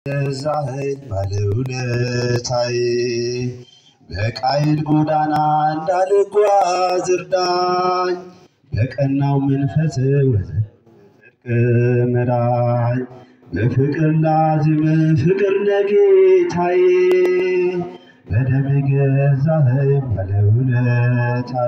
ዛህን ባለውለታዬ በቃይል ጎዳና እንዳልጓዝ እርዳኝ፣ በቀናው መንፈስ ወደ ጽድቅ ምራኝ። በፍቅር ላዝም ፍቅር ለጌታዬ በደም ገዛኸኝ ባለውለታዬ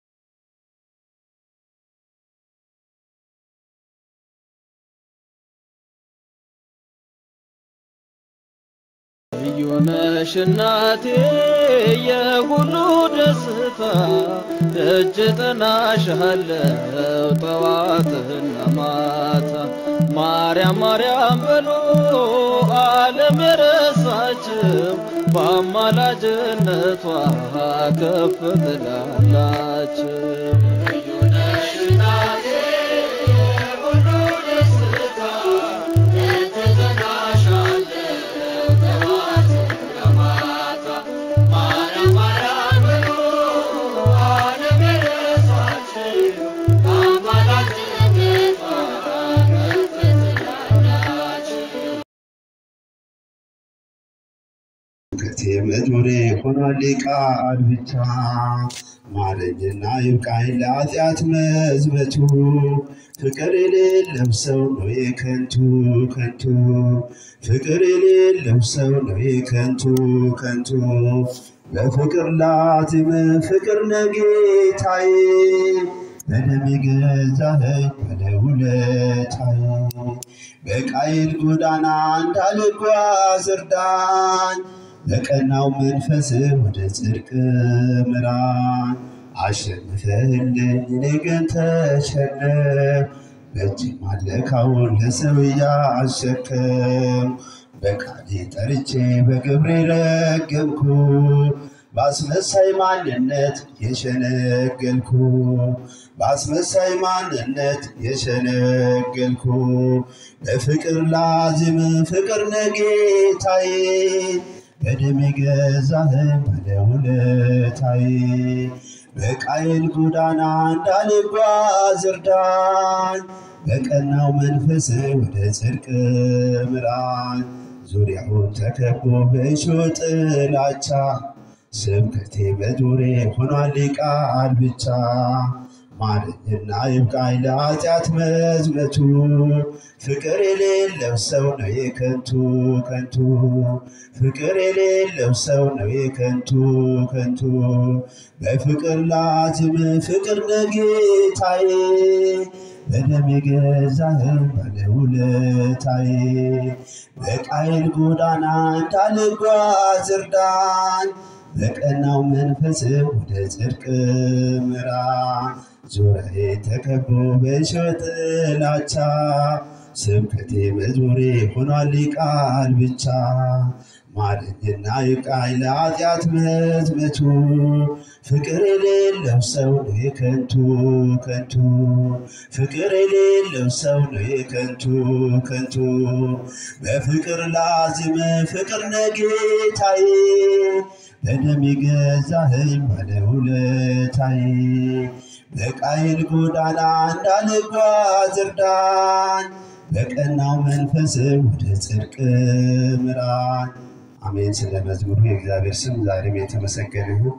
ልዩ ነሽ እናቴ የሁሉ ደስታ ደጅ ጥናሻለው ጠዋትና ማታ ማርያም ማርያም በሉ ዓለም የረሳችው በአማላጅነቷ ከፍ ትላላችሁ። ልዩ ነሽ እናቴ የሁሉ ደስታ ደጅ ጥናሻለው ጠዋትና ማታ ማርያም ማርያም በሉ ዓለም የረሳችው በአማላጅነቷ ከፍ ትላላችሁ። ከቴ መዝሙሬ ሆኗል ቃል ብቻ ማረኝና ይብቃኝ ለኃጢአት መዝመቱ ፍቅር የሌለው ሰው ነው የከንቱ ከንቱ ፍቅር የሌለው ሰው ነው የከንቱ ከንቱ በፍቅር ላትም ፍቅር ነጌታዬ በደም የገዛኸኝ ባለውለታዬ በቃይል ጎዳና እንዳልጓዝ እርዳኝ፣ በቀናው መንፈስ ወደ ጽድቅ ምራኝ። አሸንፈህልኝ እኔ ግን ተሸነፍ በእጅ ማለካውን ለሰው እያሸከም በቃሌ ጠርቼ በግብሬ ረገምኩ በአስመሳይ ማንነት የሸነገልኩ በአስመሳይ ማንነት የሸነገልኩ በፍቅር ላዝም ፍቅር ነጌታዬ በደም የገዛኸኝ ባለውለታዬ በቃየል ጎዳና እንዳልጓዝ እርዳኝ፣ በቀናው መንፈስ ወደ ጽድቅ ምራኝ። ዙሪያውን ተከቦ በእሾህ ጥላቻ ስብከቴ መዝሙሬ ሆኗል ቃል ብቻ ማረኝና ይብቃኝ ለኃጢአት መዝመቱ ፍቅር የሌለው ሰው ነው የከንቱ ከንቱ ፍቅር የሌለው ሰው ነው የከንቱ ከንቱ በፍቅር ላዝም ፍቅር ነጌታዬ በደም የገዛኸኝ ባለውለታዬ በቃየል ጎዳና እንዳልጓዝ እርዳኝ በቀናው መንፈስ ወደ ጽድቅ ምራኝ። ዙሪያዬ ተከቦ በእሾህ ጥላቻ ስብከቴ መዝሙሬ ሆኗል ቃል ብቻ ማረኝና ይብቃኝ ለኃጢአት መዝመቱ ፍቅር የሌለው ሰው ነው የከንቱ ከንቱ ፍቅር የሌለው ሰው ነው የከንቱ ከንቱ በፍቅር ላዝም ፍቅር ነጌታዬ በደም የገዛኸኝ ባለውለታዬ በቃየል ጎዳና እንዳልጓዝ እርዳኝ፣ በቀናው መንፈስ ወደ ጽድቅ ምራኝ። አሜን። ስለ መዝሙሩ የእግዚአብሔር ስም ዛሬም የተመሰገነ ይሁን።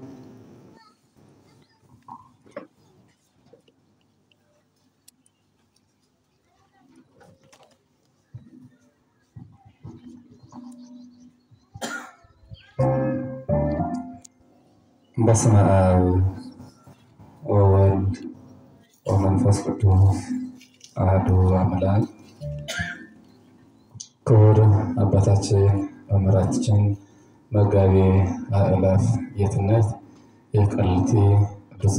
በስመ አብ ወወልድ ወመንፈስ ቅዱስ አሐዱ አምላክ። ክቡር አባታችን መምህራችን መጋቤ አእላፍ ጌትነት የቃሊቲ ቅዱስ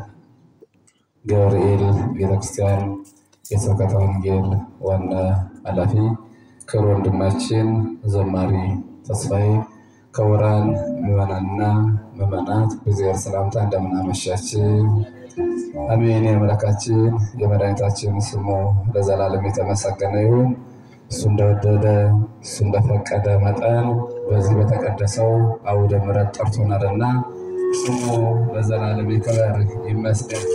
ገብርኤል ቤተክርስቲያን የስብከተ ወንጌል ዋና ኃላፊ፣ ክቡር ወንድማችን ዘማሪ ተስፋዬ ክቡራን ምዕመናንና ምዕመናት በእግዚአብሔር ሰላምታ እንደምናመሻችን። አሜን። የአምላካችን የመድኃኒታችን ስሙ ለዘላለም የተመሰገነ ይሁን። እሱ እንደወደደ እሱ እንደፈቀደ መጠን በዚህ በተቀደሰው አውደ ምሕረት ጠርቶናልና ስሙ ለዘላለም ይክበር ይመስገን።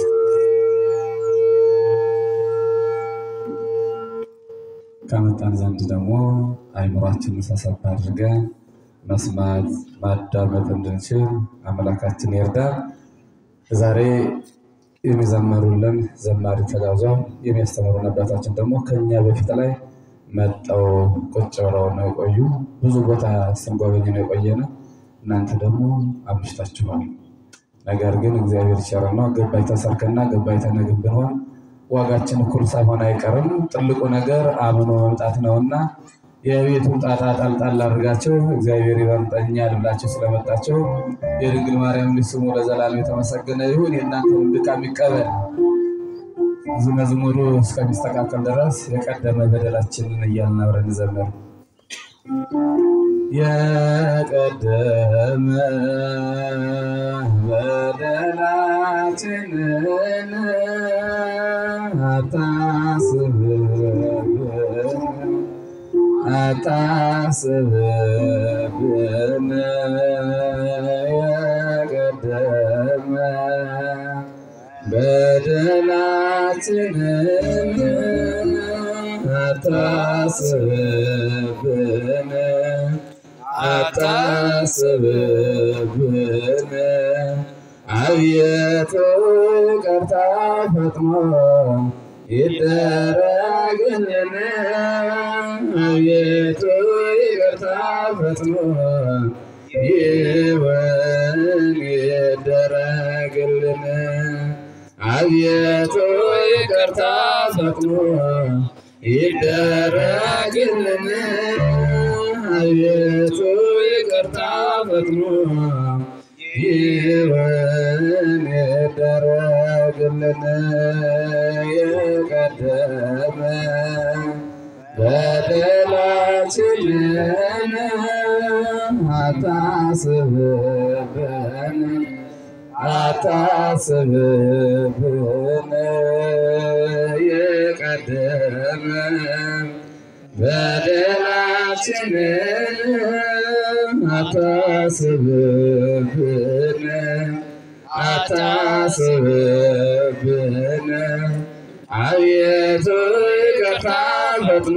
ከመጣን ዘንድ ደግሞ አይምሯችንን ሰብሰብ አድርገን መስማት ማዳመጥ እንድንችል አምላካችን ይርዳል። ዛሬ የሚዘመሩልን ዘማሪ ተጋብዘው የሚያስተምሩን አባታችን ደግሞ ከኛ በፊት ላይ መጠው ቁጭ ብለው ነው የቆዩ። ብዙ ቦታ ስንጎበኝ ነው የቆየነ። እናንተ ደግሞ አምሽታችኋል። ነገር ግን እግዚአብሔር ቸር ነው። ገባይ ተሰርከና ገባይ ተነግብ ብንሆን ዋጋችን እኩል ሳይሆን አይቀርም። ትልቁ ነገር አምኖ መምጣት ነውና የቤቱን ጣጣ ጣልጣል አድርጋቸው እግዚአብሔር ይበልጠኛል ብላችሁ ስለመጣቸው የድንግል ማርያም ልጅ ስሙ ለዘላለም የተመሰገነ ይሁን። የእናንተን ድካም ይቀበል። ብዙ መዝሙሩ እስከሚስተካከል ድረስ የቀደመ በደላችንን እያልን አብረን እንዘምር። የቀደመ በደላችንን አታስብብን አታስብብን የቀደመ በደላችንን አታስብብን አታስብብን አቤቱ ይቅርታ ፈጥኖ ይደረግልን አቤቱ ይቅርታ ፈጥኖ ይወን ይደረግልን አቤቱ ይቅርታ ፈጥኖ ይደረግልን አቤቱ ይቅርታ ፈጥኖ ይወን ይደረግልን የቀደመ በደላችንን አታስብብን አታስብብን የቀደመ በደላችንን አታስብብን አታስብብን አቤቱ ይቅርታ ፈጥኖ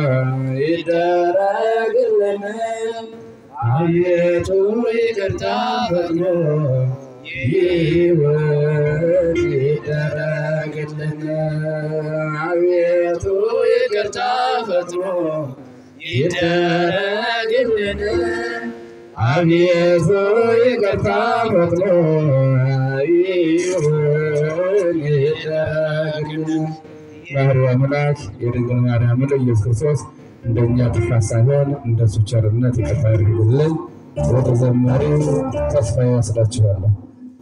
ይደረግልን አቤቱ ይቅርታ ፈጥኖ ይወት ይደረግልን አቤቱ ይቅርታ ፈጥኖ ይደረግልን አቤቱ ይቅርታ ፈጥኖ ይሁን ይደረግልን። ባህሪ አምላክ የድንግል ማርያም ኢየሱስ ክርስቶስ እንደኛ ጥፋት ሳይሆን እንደሱ ቸርነት ይቅርታ ያድርግልን። ወደ ዘማሪ ተስፋ ይወስዳችኋለሁ።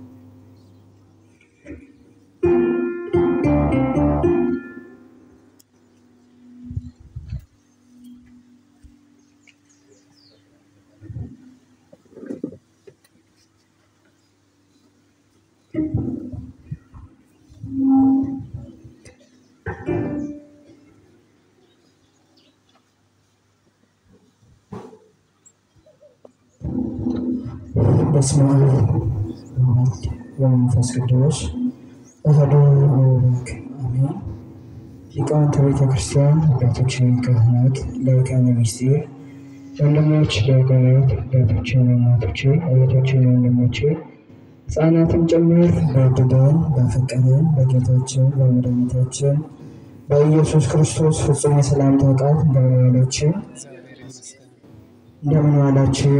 በስመ አብ ወወልድ ወመንፈስ ቅዱስ አሐዱ አምላክ አሜን። ሊቃውንተ ቤተ ክርስቲያን አባቶች፣ ካህናት፣ ሊቃነ ምስጢር፣ ወንድሞች ዲያቆናት፣ አባቶች፣ እናቶች፣ እህቶች፣ ወንድሞች ሕፃናትን ጭምር በወደደን ባፈቀረን በጌታችን በመድኃኒታችን በኢየሱስ ክርስቶስ ፍጹም የሰላምታ ቃል እንደምን ዋላችሁ? እንደምን ዋላችሁ?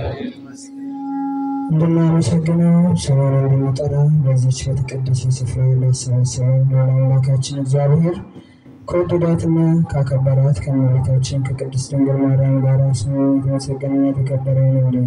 እንድናመሰግነው ስሙን እንድንጠራ በዚች በተቀደሰ ስፍራ ላሰባሰበን ለሆነ አምላካችን እግዚአብሔር ከወደዳትና ካከበራት ከእመቤታችን ከቅድስት ድንግል ማርያም ጋር ስሙ የተመሰገነና የተከበረ ይሁንልን።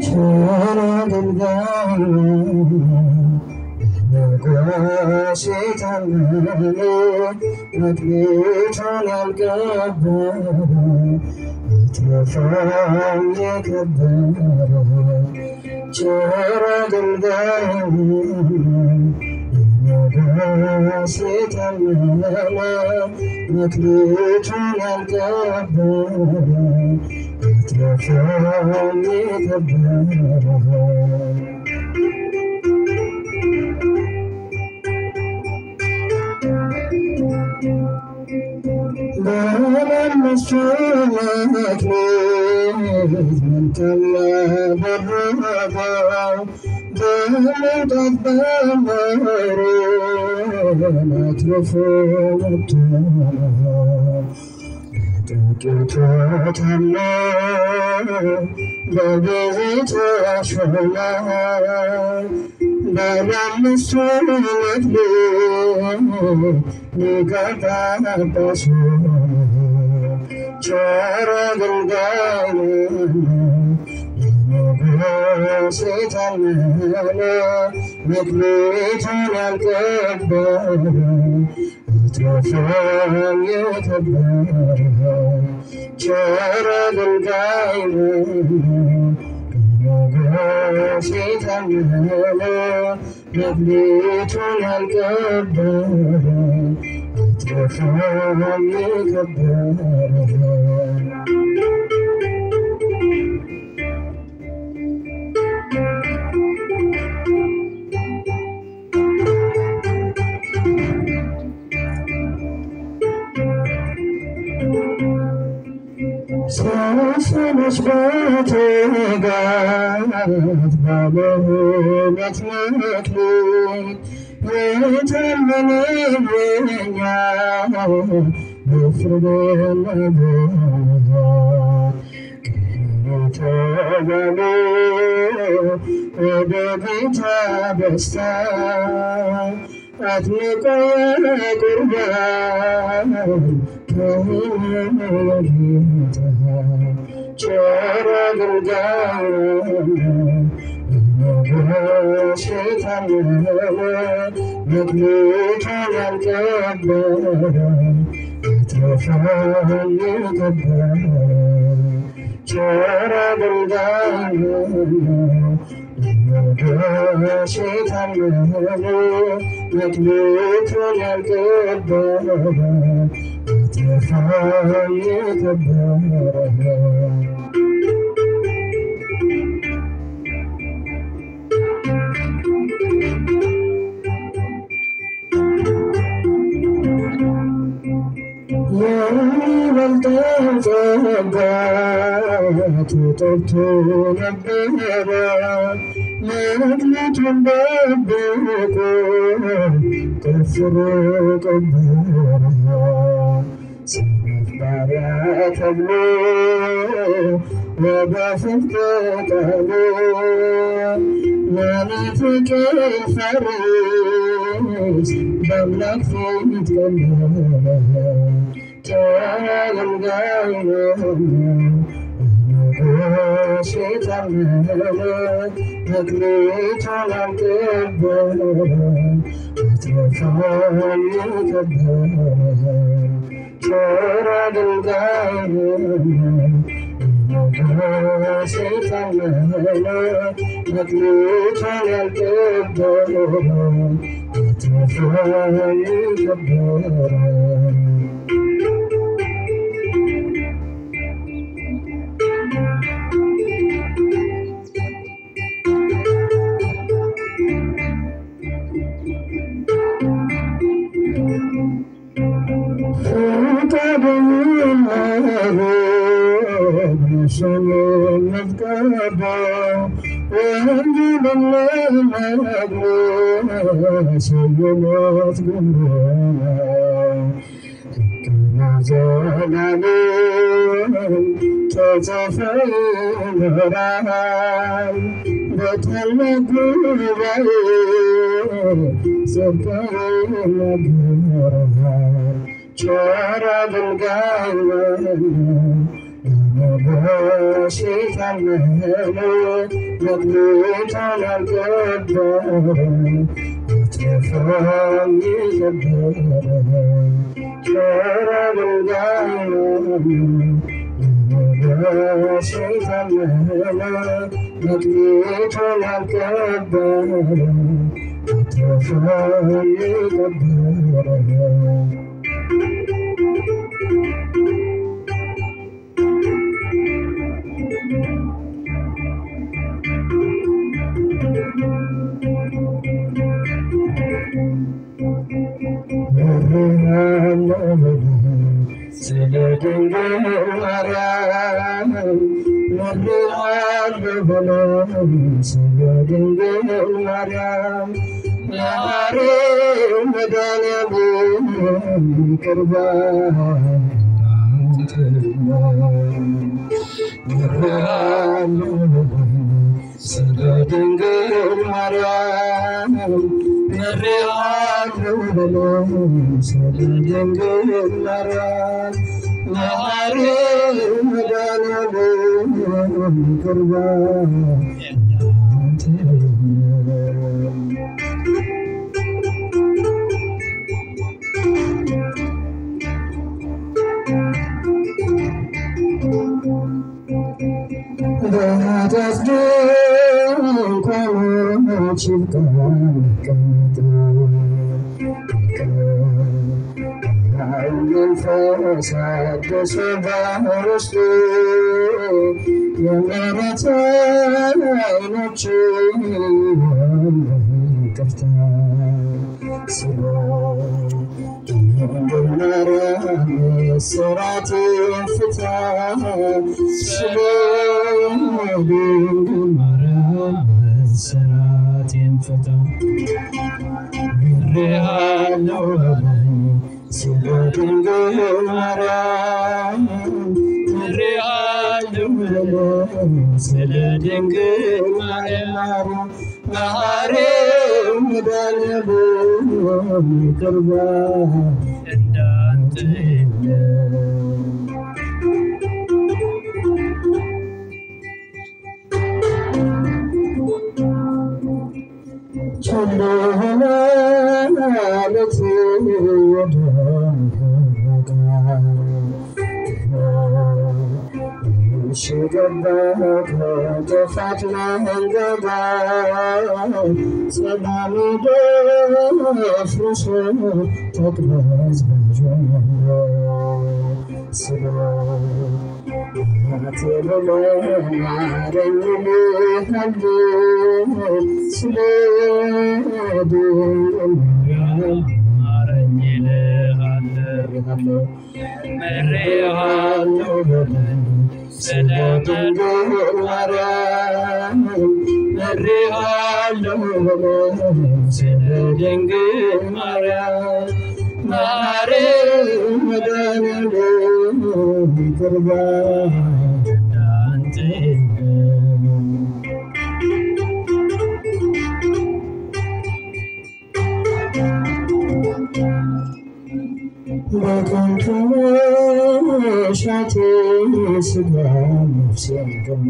ቸር አገልጋይ ንጉሥ የታመነ መክሊቱን ያልቀበረ አትረፋም የከበረ ቸር አገልጋይ ንጉሥ የታመነ መክሊቱን ያልቀበረ አትረፋም የከበረ በመንግሥቱ መክሊት መልካም ያደረገው በመውጣት በመውረድ አትርፎ መጥቶናል። ጥቂቱ ታምኖ በብዙ ተሾሟል። ባለአምስቱ መክሊት ሊቀ ጳጳስ ቸር አገልጋይ ንጉሥ የታመነ መክሊቱን ያልቀበረ አትረፋም የከበረ ቸር አገልጋይ ንጉሥ የታመነ መክሊቱን ያልቀበረ አትረፋም የከበረ ሰዎች በትጋት ባለሁለት መክሊት የታመነ የኛ በፍርድ ተገቢ ወደ ጌታ ደስታ አጥምቆ ቁርባን ከጌታ ቸር አገልጋይ ንጉሥ የታመነ መክሊቱን ያልቀበረ አትረፋም የከበረ ቸር አገልጋይ ንጉሥ የታመነ መክሊቱን ያልቀበረ አትረፋም የከበረ የሚበልጠው ጸጋ ተጠርቶ ነበረ መክሊቱን ደብቆ ቆፍሮ ቀበረ ሰነፍ ባሪያ ተብሎ ወደፊት ከቀኑ ለመፍቅር ፈሪስ በአምላክ ፊት ቀለለ ተገልጋይ ንጉሥ የታመነ መክሊቱን ያልቀበረ አትረፋም የከበረ ቸር አገልጋይ ንጉሥ የታመነ መክሊቱን ያልቀበረ አትረፋም የከበረ በታላቅ ጉባኤ ጸጋዬን ይናገራል። ቸር አገልጋይ ንጉሥ የታመነ መክሊቱን ያልቀበረ አትረፈም የከበረ ሸራ ድንጋይ ንጉሥ የታመነ መክሊቱን ያልቀበረ አትረፈም የከበረ ስለ ድንግል ማርያም ነግሬሃለሁ በለው ስለ ድንግል ማርያም ለማርያም መድኃኒዓለም ይቅር ነግሬሃለሁ ስለ ድንግል ማርያም ነግሬሃለሁ በለው ስለ ድንግል ማርያም ለማርያም መድኃኒዓለም ይቅር በኃጢአት ድንኳኖች ይብቃ መቀመጥ መንፈስ አደሰ በውስጡ የምሕረት ዓይኖች ይቅርታ ስለ ድንግል ማርያም እስራት ፍታ ስለ ድንግል ማርያም እስራት ፍታ ምሬሃለው በለኝ ስለ ድንግል ማርያም ምሬሃለው በለኝ ስለ ድንግል ማርያም ማርያም መድኃኒዓለም ይቅር ባይ እንዳንተ የለም። ቸል ማለት ወደ እሺ ገባ ከጥፋት መንገድ ሰላም ደፍርሶ ተቅበዝባዥ ስለ ድንግል ማርያም ማርያም መድኃኒዓለም ይቅር ባይ እንዳንተ የለም። በከንቱ መሻቴ ስጋ ነፍሴን ገሞ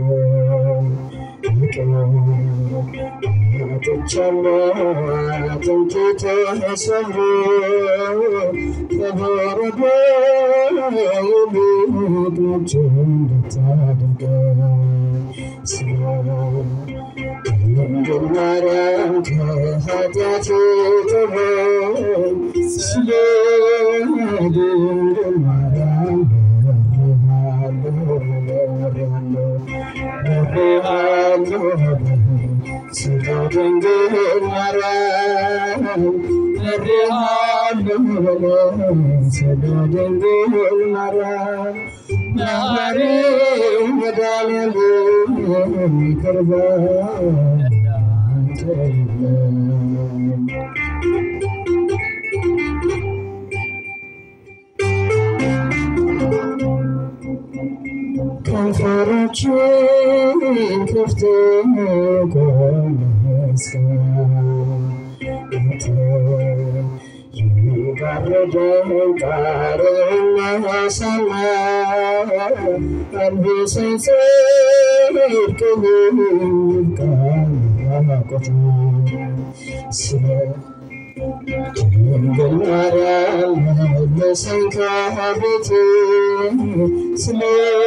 አጥቻለሁ አጥንቴ ተሰብሮ ከበረዶ ይልቅ ነጭ እንድታደርገኝ ስለ ድንግል ማርያም ከኃጢአቴ ጠበኝ ስለ ድንግል ማርያም ስለ ድንግል ማርያም ስለ ድንግል ማርያም ማርያም መድኃኒዓለም ይቅር ባይ እንዳንተ የለም። ከንፈሮችን ክፍት የጋረደን ጣርና ሰማይ አልብሰን ጽድቅህን ቃል ያቆቱ ስለ ድንግል ማርያም መለሰን ከቤት ስለ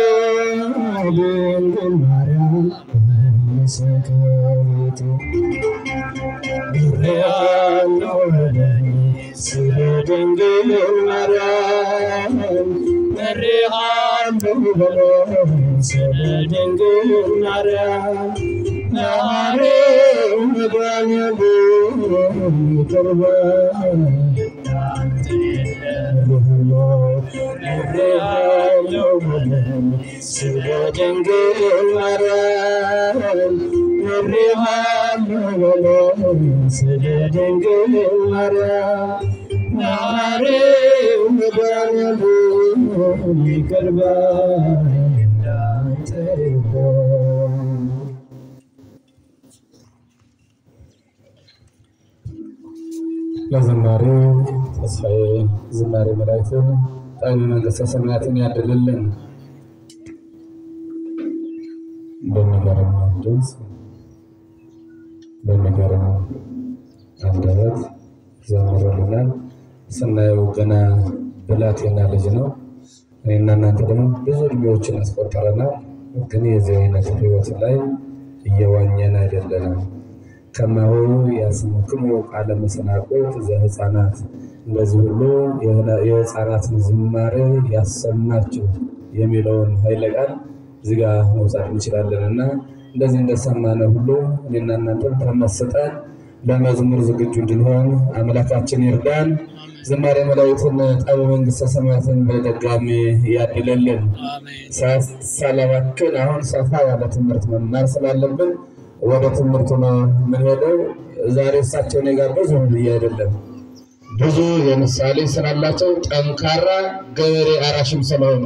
ድንግል ማርያም መለሰን ከቤት ያለው በለኝ ስለ ድንግል ማርያም መሪሃለሁ በለኝ ስለ ድንግል ማርያም ናሬው መድኃኒዓለም ይቅር በለኝ ምሬሃለሁ በለኝ ስለ ድንግል ማርያም ምሬሃለሁ በለኝ ስለ ድንግል ማርያም ናሬው መድኃኒዓለም ይቅር በለኝ እንዳንተ የለም። ለዝማሬ ተስፋዬ ዝማሬ መላእክትን ጣዕመ መንግሥተ ሰማያትን ያድልልን። በሚገርም ድምፅ በሚገርም አንደበት ዘምሮልናል። ስናየው ገና ብላቴና ልጅ ነው። እኔና እናንተ ደግሞ ብዙ እድሜዎችን ያስቆጠረናል። ግን የዚህ አይነት ሕይወት ላይ እየዋኘን አይደለንም። ከማሁ ያስሙክሙ ቃለ መሰናቆት ዘሕፃናት እንደዚህ ሁሉ የሕፃናትን ዝማሬ ያሰማችሁ የሚለውን ኃይለ ቃል እዚህ ጋር መውሰድ እንችላለን እና እንደዚህ እንደሰማነ ሁሉ እኔና እናንተም ተመስጠን ለመዝሙር ዝግጁ እንድንሆን አምላካችን ይርዳን። ዝማሬ መላእክትን ጣዕመ መንግሥተ ሰማያትን በድጋሚ ያድለልን። ሳላባክን አሁን ሰፋ ያለ ትምህርት መማር ስላለብን ወደ ትምህርቱ ነው የምንሄደው። ዛሬ እሳቸው እኔ ጋር ብዙ ብዬ አይደለም ብዙ የምሳሌ ስላላቸው ጠንካራ ገበሬ አራሽም ስለሆኑ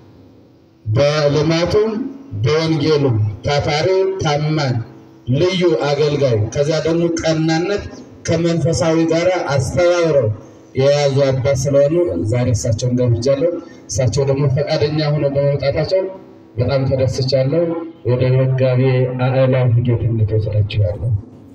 በልማቱም በወንጌሉም ታታሪ ታማኝ ልዩ አገልጋይ ከዚያ ደግሞ ቀናነት ከመንፈሳዊ ጋር አስተባብረው የያዙ አባት ስለሆኑ ዛሬ እሳቸውን ገብቻለሁ። እሳቸው ደግሞ ፈቃደኛ ሆነው በመምጣታቸው በጣም ተደስቻለሁ። ወደ መጋቤ አእላፍ ጌትነት ወስዳችኋለሁ።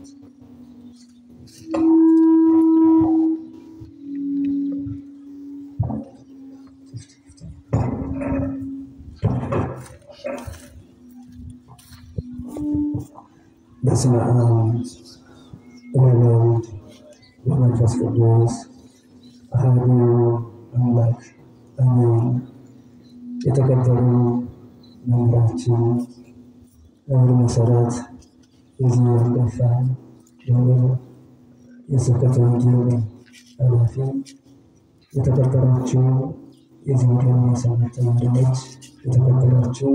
በስመ አብ ወወልድ ወመንፈስ ቅዱስ አሐዱ አምላክ አሜን። የተከበሩ መምህራችን መምህር መሰረት የዚህ አንጋፋ ደብር የስብከተ ወንጌል ኃላፊ፣ የተከበራችሁ የዚህ ወዲያ የሰንበት ተማሪዎች፣ የተከበራችሁ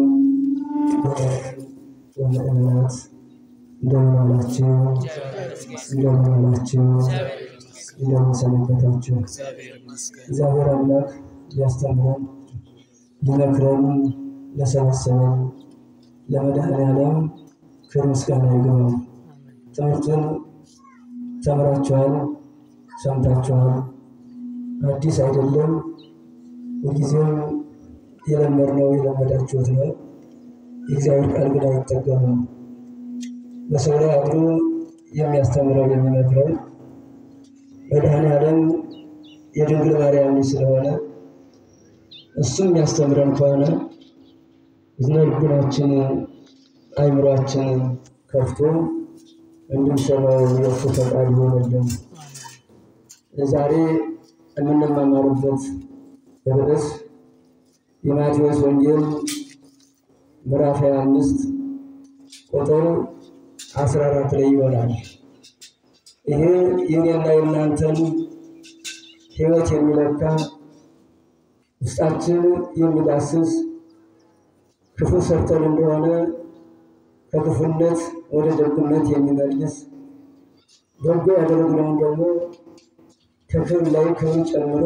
ወምእመናት እንደምን ዋላችሁ? እንደምን ዋላችሁ? እንደምን ሰነበታችሁ? እግዚአብሔር አምላክ ሊያስተምረን ሊመክረን ለሰበሰበን ለመድኃኔዓለም ክብር ምስጋና ይግባው። ትምህርቱን ተምራችኋል፣ ሰምታችኋል። አዲስ አይደለም። ሁልጊዜም የለመድነው የለመዳችሁት ነው። የእግዚአብሔር ቃል ግን አይጠገምም። በሰው ላይ አድሮ የሚያስተምረው የሚመክረው መድኃኔዓለም የድንግል ማርያም ልጅ ስለሆነ እሱም የሚያስተምረን ከሆነ እዝነ ልቡናችን አይምሯችን ከፍቶ እንድንሰማው የእሱ ፈቃድ ይሆንልን። ዛሬ የምንማማርበት ርዕስ የማቴዎስ ወንጌል ምዕራፍ 25 ቁጥር 14 ላይ ይሆናል። ይሄ የኔና የእናንተን ሕይወት የሚለካ ውስጣችን የሚዳስስ ክፉ ሰርተን እንደሆነ ከክፉነት ወደ ደግነት የሚመልስ በጎ ያደረግነውን ደግሞ ከክብር ላይ ክብር ጨምሮ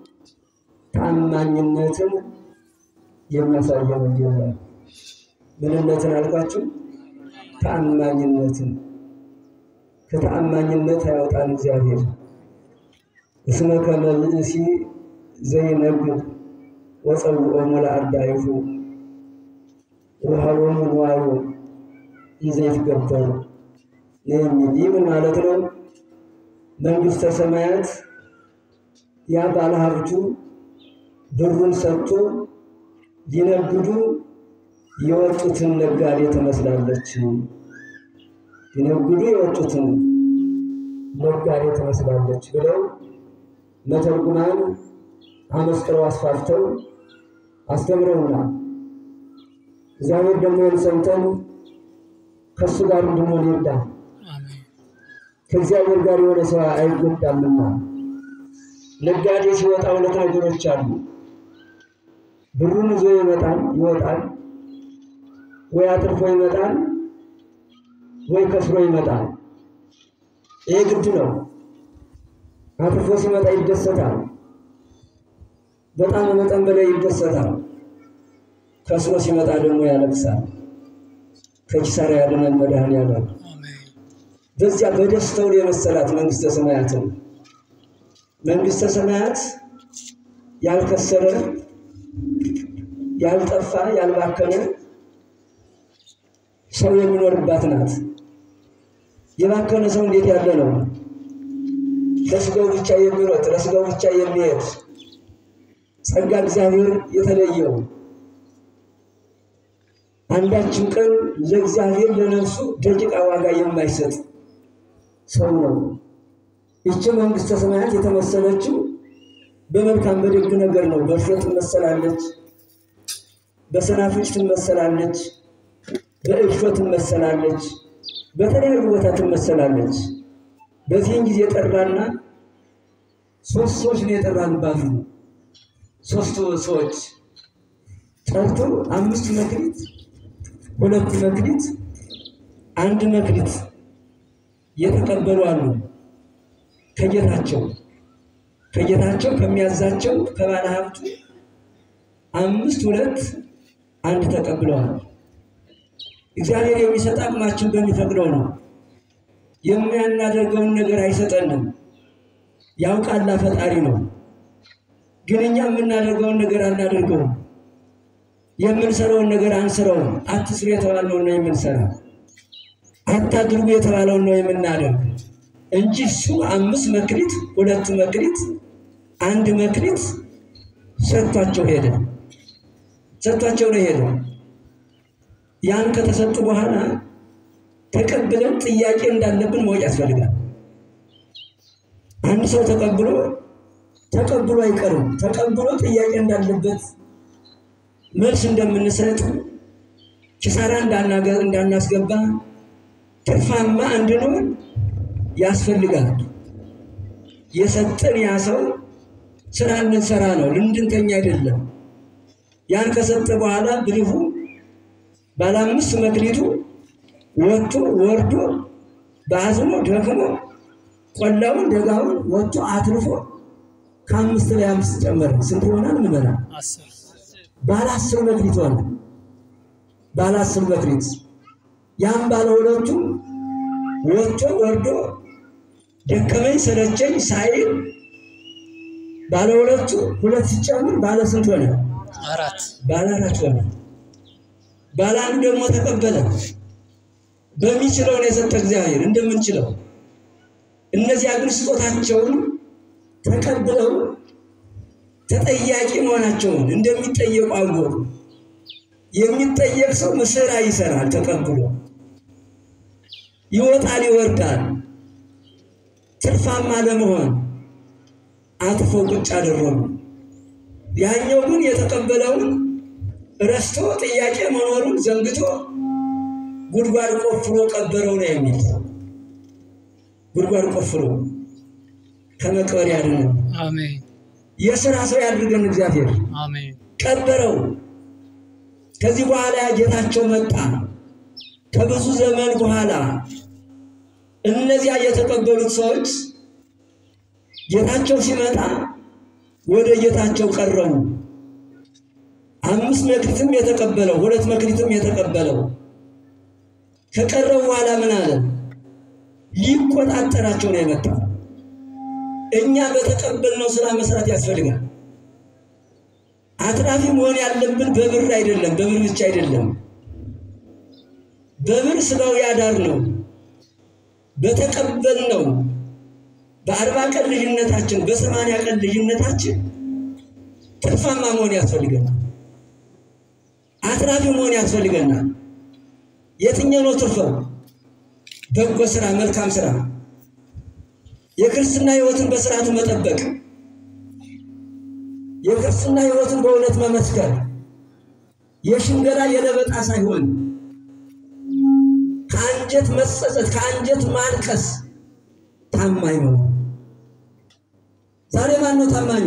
ታማኝነትን የሚያሳየን ወንጌል ነው። ምንነትን አልኳችሁ? ታማኝነትን። ከተአማኝነት ያወጣን እግዚአብሔር። እስመ ከመ ብእሲ ዘይነግድ ወፀውኦሙ ለአርዳኢሁ ወሀቦሙ ንዋዮ ይዘይትገበሩ የሚል ይህ ምን ማለት ነው? መንግሥተ ሰማያት ያ ባለሀብቱ ብሩን ሰጥቶ ሊነግዱ የወጡትን ነጋዴ ትመስላለች። ሊነግዱ የወጡትን ነጋዴ ትመስላለች ብለው መተርጉማን አመስጥረው አስፋፍተው አስተምረውናል። እግዚአብሔር ደግሞ ሰምተን ከእሱ ጋር እንድንሆን ይርዳል። ከእግዚአብሔር ጋር የሆነ ሰው አይጎዳምና ነጋዴ ሲወጣ ሁለት ነገሮች አሉ። ብሩን ይዞ ይመጣል ይወጣል፣ ወይ አትርፎ ይመጣል፣ ወይ ከስሮ ይመጣል። ይሄ ግድ ነው። አትርፎ ሲመጣ ይደሰታል፣ በጣም መጠን በላይ ይደሰታል። ከስሮ ሲመጣ ደግሞ ያለቅሳል። ከኪሳራ ያድነን መድኃኔዓለም። በዚያ በደስታው የመሰላት መንግሥተ ሰማያትን መንግሥተ ሰማያት ያልከሰረ ያልጠፋ ያልባከነ ሰው የሚኖርባት ናት። የባከነ ሰው እንዴት ያለ ነው? ለስጋው ብቻ የሚሮጥ ለስጋው ብቻ የሚሄድ ጸጋ እግዚአብሔር የተለየው አንዳችን ቀን ለእግዚአብሔር ለነፍሱ ደቂቃ ዋጋ የማይሰጥ ሰው ነው። ይቺ መንግሥተ ሰማያት የተመሰለችው በመልካም በደግ ነገር ነው። በእርሾ ትመሰላለች፣ በሰናፍጭ ትመሰላለች፣ በእርሾ ትመሰላለች፣ በተለያዩ ቦታ ትመሰላለች። በዚህን ጊዜ ጠራና ሶስት ሰዎች ነው የጠራንባት። ሶስቱ ሰዎች ጠርቶ አምስት መክሊት፣ ሁለት መክሊት፣ አንድ መክሊት የተቀበሉ አሉ ከጌታቸው ከጌታቸው ከሚያዛቸው ከባለ ሀብቱ አምስት ሁለት አንድ ተቀብለዋል። እግዚአብሔር የሚሰጥ አቅማችን በሚፈቅደው ነው። የሚያናደርገውን ነገር አይሰጠንም። ያውቃላ ፈጣሪ ነው። ግን እኛ የምናደርገውን ነገር አናደርገውም። የምንሰራውን ነገር አንስረውም። አትስሩ የተባለውን ነው የምንሰራ፣ አታድርጉ የተባለውን ነው የምናደርግ እንጂ እሱ አምስት መክሊት ሁለት መክሊት አንድ መክሊት ሰጥቷቸው ሄደ። ሰጥቷቸው ነው ሄደ። ያን ከተሰጡ በኋላ ተቀብለን ጥያቄ እንዳለብን ማወቅ ያስፈልጋል። አንድ ሰው ተቀብሎ ተቀብሎ አይቀርም። ተቀብሎ ጥያቄ እንዳለበት መልስ እንደምንሰጥ ኪሳራ እንዳናስገባ ትርፋማ እንድንሆን ያስፈልጋል። የሰጠን ያ ሰው ስራ እንድንሰራ ነው፣ ልንድንተኛ አይደለም። ያን ከሰጠ በኋላ ብልሁ ባለ አምስት መክሊቱ ወጥቶ ወርዶ በአዝኖ ደክሞ ቆላውን ደጋውን ወጥቶ አትርፎ ከአምስት ላይ አምስት ጨመረ። ስንት ይሆናል? ምመና ባለ አስር መክሊት ሆነ። ባለ አስር መክሊት ያም ባለ ሁለቱ ወጥቶ ወርዶ ደከመኝ ሰለቸኝ ሳይል ባለ ሁለቱ ሁለት ሲጨምር ባለ ስንት ሆነ? አራት ባለ አራት ሆነ። ባለ አንዱ ደግሞ ተቀበለ። በሚችለው ነው የሰጠ እግዚአብሔር እንደምንችለው። እነዚያ ግን ስጦታቸውን ተቀብለው ተጠያቂ መሆናቸውን እንደሚጠየቁ አወቁ። የሚጠየቅ ሰው ስራ ይሰራል ተቀብሎ ይወጣል ይወርዳል። ትርፋማ ለመሆን አጥፈው ቁጭ አደረጉ። ያኛው ግን የተቀበለውን ረስቶ ጥያቄ መኖሩን ዘንግቶ ጉድጓድ ቆፍሮ ቀበረው ነው የሚል ጉድጓድ ቆፍሮ ከመቅበር ያድነን። አሜን የሥራ ሰው ያድርገን እግዚአብሔር። አሜን ቀበረው። ከዚህ በኋላ ጌታቸው መጣ። ከብዙ ዘመን በኋላ እነዚያ የተቀበሉት ሰዎች ጌታቸው ሲመጣ ወደ ጌታቸው ቀረቡ። አምስት መክሊትም የተቀበለው ሁለት መክሊትም የተቀበለው ከቀረቡ በኋላ ምን አለ? ሊቆጣጠራቸው ነው የመጣው። እኛ በተቀበልነው ስራ መስራት ያስፈልጋል። አትራፊ መሆን ያለብን በብር አይደለም፣ በብር ብቻ አይደለም። በብር ስጋው ያዳር ነው። በተቀበልነው በአርባ ቀን ልጅነታችን በሰማንያ ቀን ልጅነታችን ትርፋማ መሆን ያስፈልገናል። አትራፊ መሆን ያስፈልገናል። የትኛው ነው ትርፈው? በጎ ስራ፣ መልካም ስራ፣ የክርስትና ህይወትን በስርዓቱ መጠበቅ፣ የክርስትና ህይወትን በእውነት መመስከር፣ የሽንገላ የለበጣ ሳይሆን ከአንጀት መጸጸት፣ ከአንጀት ማልቀስ፣ ታማኝ ነው። ዛሬ ማን ነው ታማኙ?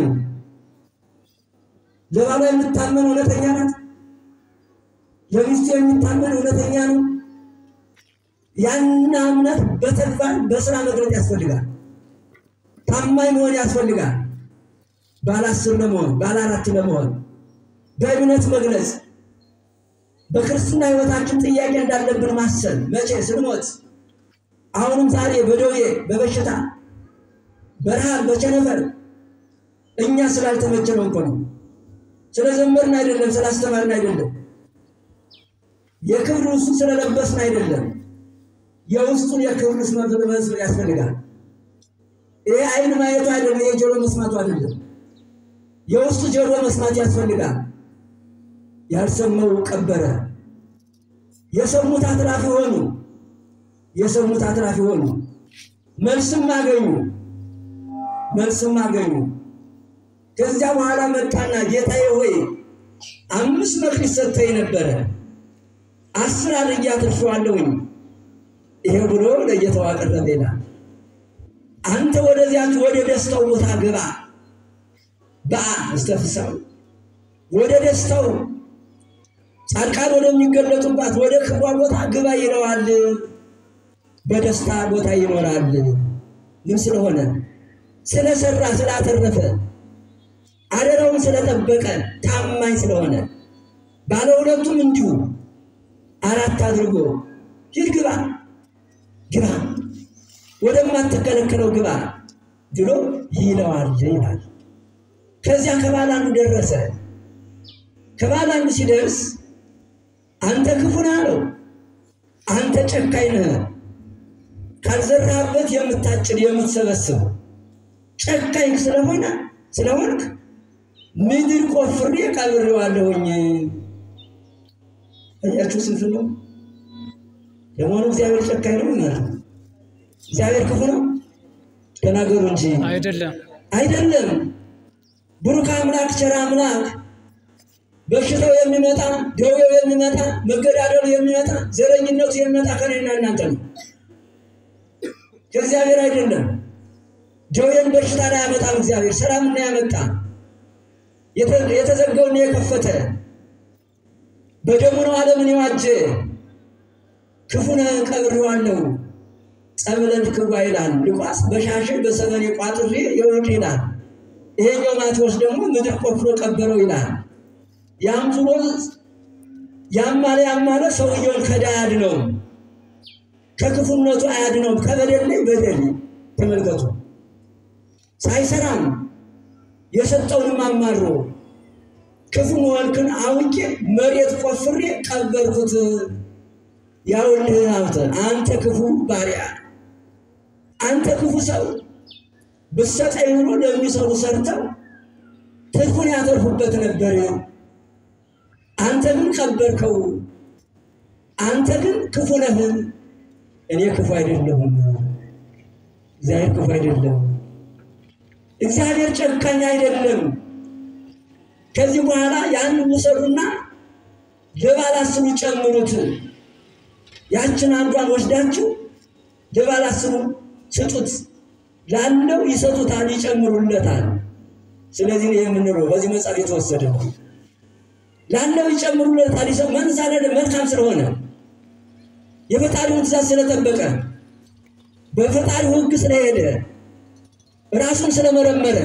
ለባሏ የምታመን እውነተኛ ናት? ለሚስቱ የሚታመን እውነተኛ ነው? ያን እምነት በተግባር በስራ መግለጥ ያስፈልጋል። ታማኝ መሆን ያስፈልጋል። ባለ አስር ለመሆን ባለ አራት ለመሆን በእምነት መግለጽ በክርስትና ህይወታችን ጥያቄ እንዳለብን ማሰብ መቼ ስንሞት፣ አሁንም ዛሬ በደዌ በበሽታ በረሃብ በቸነፈር እኛ ስላልተመቸነው እኮ ነው። ስለዘመርን አይደለም፣ ስላስተማርን አይደለም፣ የክብር ውስጡ ስለለበስን አይደለም። የውስጡን የክብር ልብስ መልበስ ያስፈልጋል። ይሄ አይን ማየቱ አይደለም፣ ይሄ ጆሮ መስማቱ አይደለም። የውስጡ ጆሮ መስማት ያስፈልጋል። ያልሰማው ቀበረ። የሰሙት አትራፊ ሆኑ። የሰሙት አትራፊ ሆኑ። መልስም አገኙ። መልስም አገኙ። ከዚያ በኋላ መጣና ጌታዬ ሆይ አምስት መክሊት ሰጥተኝ ነበረ፣ አስር አድርጌ አትርፌዋለሁኝ። ይሄ ብሎ ለጌታው አቀረበ ይላል። አንተ ወደዚያች ወደ ደስታው ቦታ ግባ በአ እስተፍሳው ወደ ደስታው ጻድቃን ወደሚገለጡባት ወደ ክብሯ ቦታ ግባ ይለዋል። በደስታ ቦታ ይኖራል። ምን ስለሆነ ስለሰራ ስላተረፈ አደራውን ስለጠበቀ ታማኝ ስለሆነ ባለ ሁለቱም እንዲሁ አራት አድርጎ ሂድ ግባ ግባ ወደማትከለከለው ግባ ብሎ ይለዋል ይላል። ከዚያ ከባለ አንዱ ደረሰ። ከባለ አንዱ ሲደርስ አንተ ክፉ ነህ አለው። አንተ ጨካኝ ነህ፣ ካልዘራህበት የምታጭድ የምትሰበስብ ጨካኝ ስለሆነ ስለሆንክ ምድር ቆፍሬ ቀብሬዋለሁኝ። እያችሁ ስንት ነው ለመሆኑ? እግዚአብሔር ጨካኝ ነው ማለት ነው? እግዚአብሔር ክፉ ነው? ተናገሩ እንጂ አይደለም። አይደለም። ብሩክ አምላክ ቸር አምላክ በሽታው የሚመጣ ደዌው የሚመጣ መገዳደሉ የሚመጣ ዘረኝነቱ የሚመጣ ከኔና እናንተ ነው፣ ከእግዚአብሔር አይደለም። ደዌን በሽታ ላይ ያመጣም እግዚአብሔር ሰላምና ያመጣ የተዘጋውን የከፈተ በደሙ ነው ዓለምን የዋጀ ክፉነ ቀብሬዋለሁ ጸብለን ክዋ ይላል ሉቃስ በሻሽ በሰበኔ ቋጥሬ የውድ ይላል። ይሄኛው ማቴዎስ ደግሞ ምድር ቆፍሮ ቀበረው ይላል። ያም ብሎ ያማለ ያማለ ሰውየውን ከዳ አያድነው፣ ከክፉነቱ አያድነው። ከበደል ላይ በደል ተመልከቱ። ሳይሰራም የሰጠውንም አማሮ ክፉ መሆንክን አውቄ መሬት ቆፍሬ ቀበርኩት። ያውልህ ሀብተ አንተ ክፉ ባሪያ፣ አንተ ክፉ ሰው ብሰጠኝ ብሎ ለሚሰሩ ሰርተው ትርፉን ያተርፉበት ነበር። አንተ ግን ቀበርከው። አንተ ግን ክፉ ነህ። እኔ ክፉ አይደለሁም። እግዚአብሔር ክፉ አይደለም። እግዚአብሔር ጨካኝ አይደለም። ከዚህ በኋላ ያን ውሰዱና ለባላስሩ ጨምሩት። ያችን አንዷን ወስዳችሁ ለባላስሩ ስጡት። ላለው ይሰጡታል፣ ይጨምሩለታል። ስለዚህ ነው የምንለው በዚህ መጽሐፍ የተወሰደ ነው። ላለው ይጨምሩለታል። ይሰ መንሳለ መልካም ስለሆነ የፈጣሪውን ትእዛዝ ስለጠበቀ በፈጣሪው ሕግ ስለሄደ ራሱን ስለመረመረ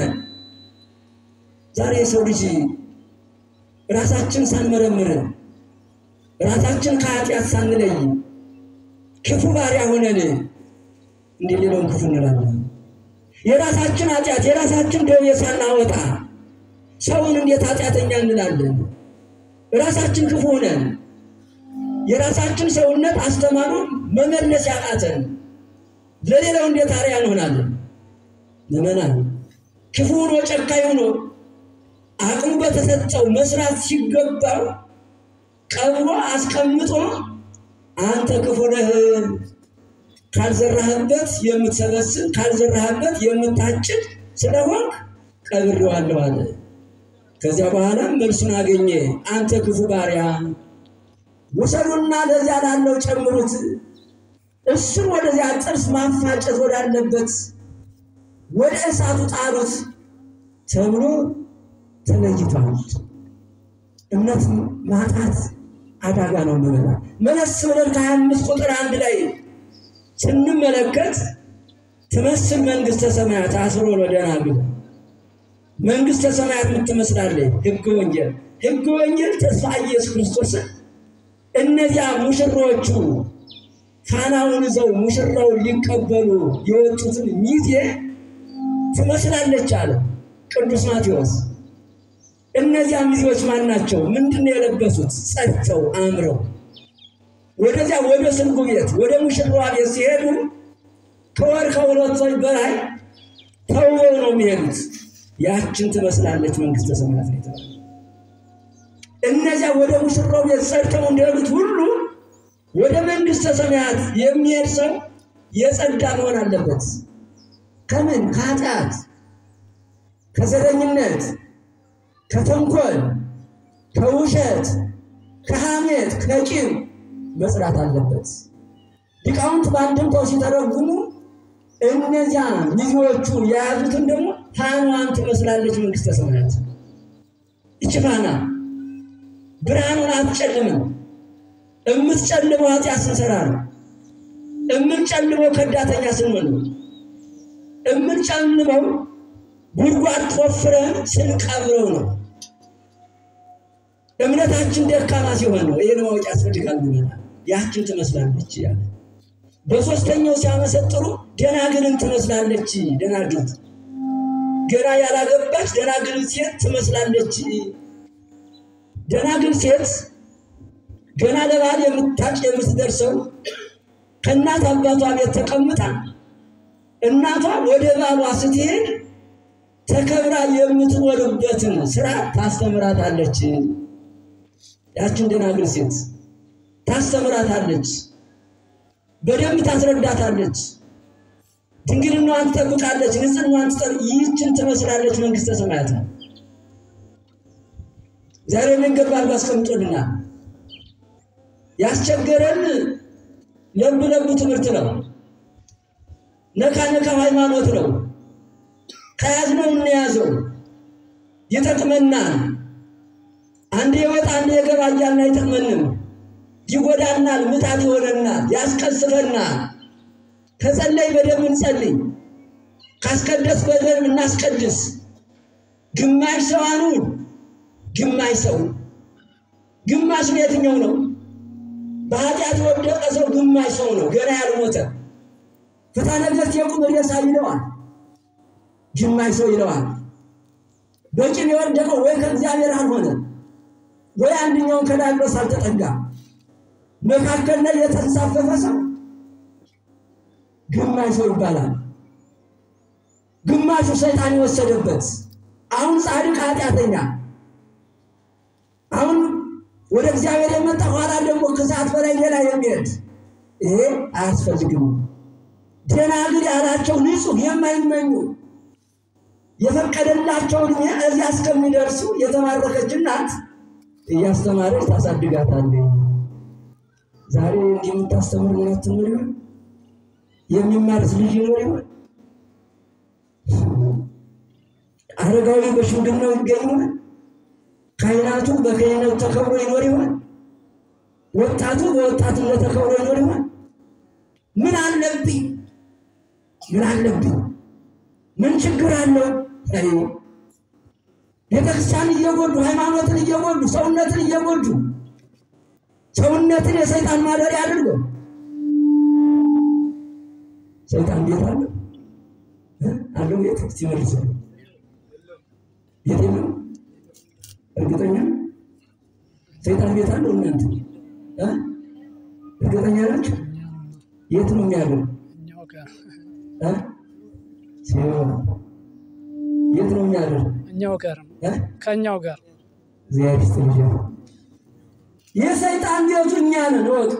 ዛሬ የሰው ልጅ ራሳችን ሳንመረምር ራሳችን ከኃጢአት ሳንለይ ክፉ ባሪያ ሆነን እንዲህ ሌላውን ክፉ እንላለን። የራሳችን ኃጢአት የራሳችን ደዌ ሳናወጣ ሰውን እንዴት ኃጢአተኛ እንላለን? ራሳችን ክፉ ነን። የራሳችን ሰውነት አስተማሩ መመለስ ያቃተን ለሌላው እንዴት አርያ እንሆናለን? ምዕመናን ክፉ ሆኖ ጨካኝ ሆኖ አቅሙ በተሰጠው መስራት ሲገባው ቀብሮ አስቀምጦ አንተ ክፉ ነህ ካልዘራህበት የምትሰበስብ ካልዘራህበት የምታጭድ ስለሆንክ ቀብሬዋለሁ አለ። ከዚያ በኋላ መልሱን አገኘ። አንተ ክፉ ባሪያ ውሰዱና ለዚያ ላለው ጨምሩት፣ እሱም ወደዚያ ጥርስ ማፋጨት ወዳለበት ወደ እሳቱ ጣሉት ተብሎ ተለይቷል። እምነት ማጣት አደጋ ነው። ምበላ መለስ ብለን ከሀያ አምስት ቁጥር አንድ ላይ ስንመለከት ትመስል መንግስተ ሰማያት አስሮ ለደናግል መንግስተ ሰማያት የምትመስላለች ሕገ ወንጌል ሕገ ወንጌል ተስፋ ኢየሱስ ክርስቶስን እነዚያ ሙሽሮቹ ፋናውን ይዘው ሙሽራውን ሊቀበሉ የወጡትን ሚዜ ትመስላለች አለ ቅዱስ ማቴዎስ። እነዚያ ሚዜዎች ማን ናቸው? ምንድን ነው የለበሱት? ጸድተው አምረው ወደዚያ ወደ ስንጉ ቤት ወደ ሙሽራዋ ቤት ሲሄዱ ከወር ከሁለት ወር በላይ ተውበው ነው የሚሄዱት። ያችን ትመስላለች መንግስተ ሰማያት ነው የተባለው። እነዚያ ወደ ሙሽራው ቤት ጸድተው እንደሄዱት ሁሉ ወደ መንግስተ ሰማያት የሚሄድ ሰው የጸዳ መሆን አለበት። ከምን? ከኃጢአት፣ ከዘረኝነት፣ ከተንኮል፣ ከውሸት፣ ከሐሜት፣ ከቂም መጽዳት አለበት። ሊቃውንት በአንድምታው ሲተረጉሙ እነዚያ ሚዜዎቹ የያዙትን ደግሞ ፋናዋን ትመስላለች መንግስተ ሰማያት። ይቺ ፋና ብርሃኑን አትጨልምም። እምትጨልመው ኃጢአት ስንሰራ ነው። እምንጨልመው ከዳተኛ ስንሆን ነው። እምንጨልመው ጉድጓድ ቆፍረን ስንቀብረው ነው። እምነታችን ደካማ ሲሆን ነው። ይህን ማወቅ ያስፈልጋል። ይሆናል ያችን ትመስላለች ያለ በሶስተኛው ሲያመሰጥሩ ደናግልን ትመስላለች። ደናግል ገና ያላገባች ደናግል ሴት ትመስላለች። ደናግል ሴት ገና ለባል የምታጭ የምትደርሰው ከእናት አባቷ ቤት ተቀምጣ እናቷ ወደ ባሏ ስትሄድ ተከብራ የምትኖርበትን ስራ ታስተምራታለች። ያችን ደናግል ሴት ታስተምራታለች፣ በደንብ ታስረዳታለች፣ ድንግልናዋን ትጠብቃለች፣ ንጽሕናዋን ትጠብ ይህችን ትመስላለች መንግስተ ሰማያት ነው። ዛሬ መንገድ ባርጎ አስቀምጦልናል። ያስቸገረን ለብ ለቡ ትምህርት ነው። ነካ ነካ ሃይማኖት ነው። ከያዝነው እንያዘው፣ ይጠቅመናል። አንዴ የወጣ አንዴ የገባ እያልን አይጠቅመንም። ይጎዳናል፣ ምጣት ይሆነናል፣ ያስቀስፈናል። ከጸለይ በደንብ እንጸልይ፣ ካስቀደስ በደንብ እናስቀድስ። ግማሽ ሰው አኑን፣ ግማሽ ሰው ግማሽ የትኛው ነው? በኃጢአት የወደቀ ሰው ግማሽ ሰው ነው፣ ገና ያልሞተ ፍትሐ ነገሥት የቁም ሬሳ ይለዋል፣ ግማሽ ሰው ይለዋል። በቂም የወደቀው ወይ ከእግዚአብሔር አልሆነ ወይ አንደኛውን ከዳግሎስ አልተጠጋ መካከል ላይ የተንሳፈፈ ሰው ግማሽ ሰው ይባላል። ግማሹ ሰይጣን የወሰደበት አሁን ጻድቅ ኃጢአተኛ አሁን ወደ እግዚአብሔር የመጣ ኋላ ደግሞ ከሰዓት በላይ ሌላ የሚሄድ ይሄ አያስፈልግም። ደናግል ያላቸው ንጹሕ የማይመኙ የፈቀደላቸውን እዚያ እስከሚደርሱ የተማረከች እናት እያስተማረች ታሳድጋታለች። ዛሬ እንዲህ የምታስተምር እናት ትኖር ይሆን? የሚማርስ ልጅ ይኖር ይሆን? አረጋዊ በሽምግልናው ይገኝ ይሆን? ካህናቱ በክህነቱ ተከብሮ ይኖር ይሆን? ወጣቱ በወጣትነት ተከብሮ ይኖር ይሆን? ምን አለብኝ? ምን አለብኝ? ምን ችግር አለው? ቤተክርስቲያን እየጎዱ ሃይማኖትን እየጎዱ ሰውነትን እየጎዱ ሰውነትን የሰይጣን ማደሪያ አድርገው ሰይጣን ቤት አለው አለው ቤት ሲመልስ ቤት የለም። እርግጠኛ ሰይጣን ቤት አለው እናንተ እ? እርግጠኛ ናቸው? የት ነው የሚያለው? እኛው ጋር እ? ሲሆን የት ነው የሚያለው? እኛው ጋር ነው እ? ከእኛው ጋር እግዚአብሔር ይስጥልኝ። የሰይጣን ቤቱ እኛ ነን እወቅ።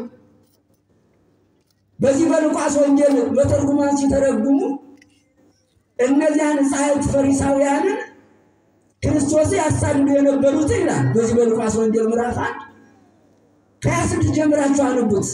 በዚህ በሉቃስ ወንጌል በተርጉማን ሲተረጉሙ እነዚያን ጸሐፍት ፈሪሳውያንን ክርስቶስ ያሳድዱ የነበሩት ይላል። በዚህ በሉቃስ ወንጌል ምዕራፍ አንድ ከሀያ ስድስት ጀምራችሁ አንቡት።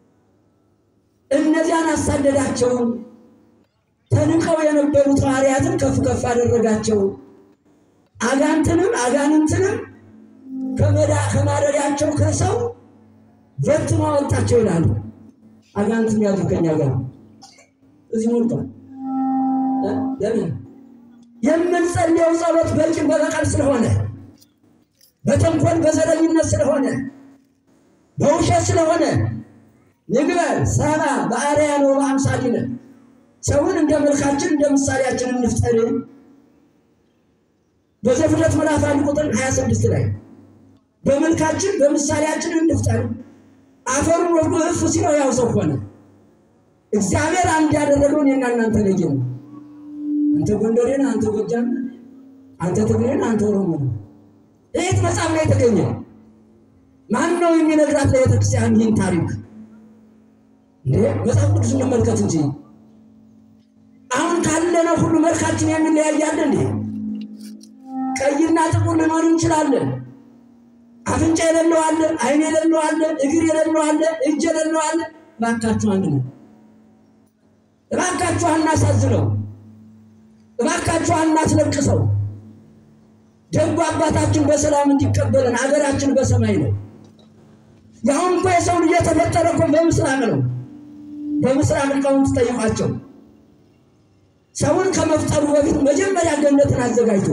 እነዚያን አሳደዳቸው። ተንቀው የነበሩት ሐዋርያትን ከፍ ከፍ አደረጋቸው። አጋንትንም አጋንንትንም ከመዳ- ከማደሪያቸው ከሰው በትኖ አወጣቸው ይላሉ። አጋንንትን ያዙ ከኛ ጋር እዚህ ሞልቷል። እ? ለምን የምንጸልየው ጸሎት በቂም በበቀል ስለሆነ፣ በተንኮል በዘረኝነት ስለሆነ፣ በውሸት ስለሆነ ንግበር ሰባ በአርአያነ ወበአምሳሊነ ሰውን እንደ መልካችን እንደ ምሳሌያችን እንፍጠር በዘፍጥረት ምዕራፍ አንድ ቁጥር 26 ላይ በመልካችን በምሳሌያችን እንፍጠር። አፈሩን ወርዶ እፍ ሲለው ያው ሰው ሆነ። እግዚአብሔር አንድ ያደረገውን እኔና እናንተ ለየ ነው። አንተ ጎንደሬ ነህ፣ አንተ ጎጃም ነህ፣ አንተ ትግሬ ነህ፣ አንተ ኦሮሞ ነህ። ይህ መጽሐፍ ላይ የተገኘ ማን ነው የሚነግራት ለቤተ ክርስቲያን ይህን ታሪክ? እንዴ መጽሐፍ ቅዱስ እንመልከት እንጂ አሁን ካለነው ሁሉ መልካችን የሚለያያለ እንዴ? ቀይና ጥቁር ልንሆን እንችላለን። አፍንጫ የሌለው አለ፣ ዓይን የሌለው አለ፣ እግር የሌለው አለ፣ እጅ የሌለው አለ። እባካችሁ አንድ ነው። እባካችሁ አናሳዝነው። እባካችሁ አናስለቅሰው። ደጉ አባታችን በሰላም እንዲቀበለን አገራችን በሰማይ ነው። የአሁን እኮ የሰው ልጅ የተፈጠረ እኮ በምስራቅ ነው። በምስራቅ ሊቃውንት ጠይቋቸው። ሰውን ከመፍጠሩ በፊት መጀመሪያ ገነትን አዘጋጅቶ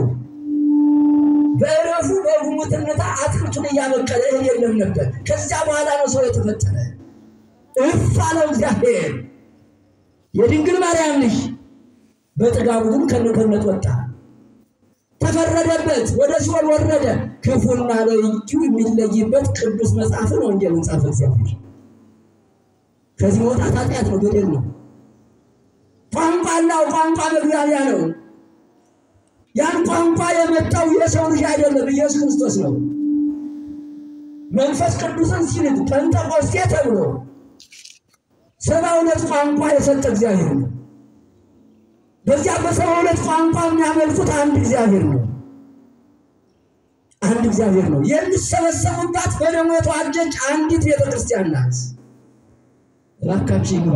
በእረፉ በጉሙትነታ አትክልቱን እያበቀለ እህል የለም ነበር። ከዚያ በኋላ ነው ሰው የተፈጠረ። እፍ አለው እግዚአብሔር። የድንግል ማርያም ልጅ በጥጋቡ ግን ከነገነት ወጣ። ተፈረደበት፣ ወደ ሲኦል ወረደ። ክፉና ደጉ የሚለይበት ቅዱስ መጽሐፍን ወንጌልን ጻፈ እግዚአብሔር። ከዚህ መውጣት ኃጢአት ነው፣ በደል ነው። ቋንቋ አለው፣ ቋንቋ መግባቢያ ነው። ያን ቋንቋ የመጣው የሰው ልጅ አይደለም፣ ኢየሱስ ክርስቶስ ነው። መንፈስ ቅዱስን ሲልክ ጴንጠቆስቴ ተብሎ ሰባ ሁለት ቋንቋ የሰጠ እግዚአብሔር ነው። በዚያ በሰባ ሁለት ቋንቋ የሚያመልኩት አንድ እግዚአብሔር ነው። አንድ እግዚአብሔር ነው። የሚሰበሰቡባት በደሙ የተዋጀች አንዲት ቤተክርስቲያን ናት። እባካችሁ ይግባ።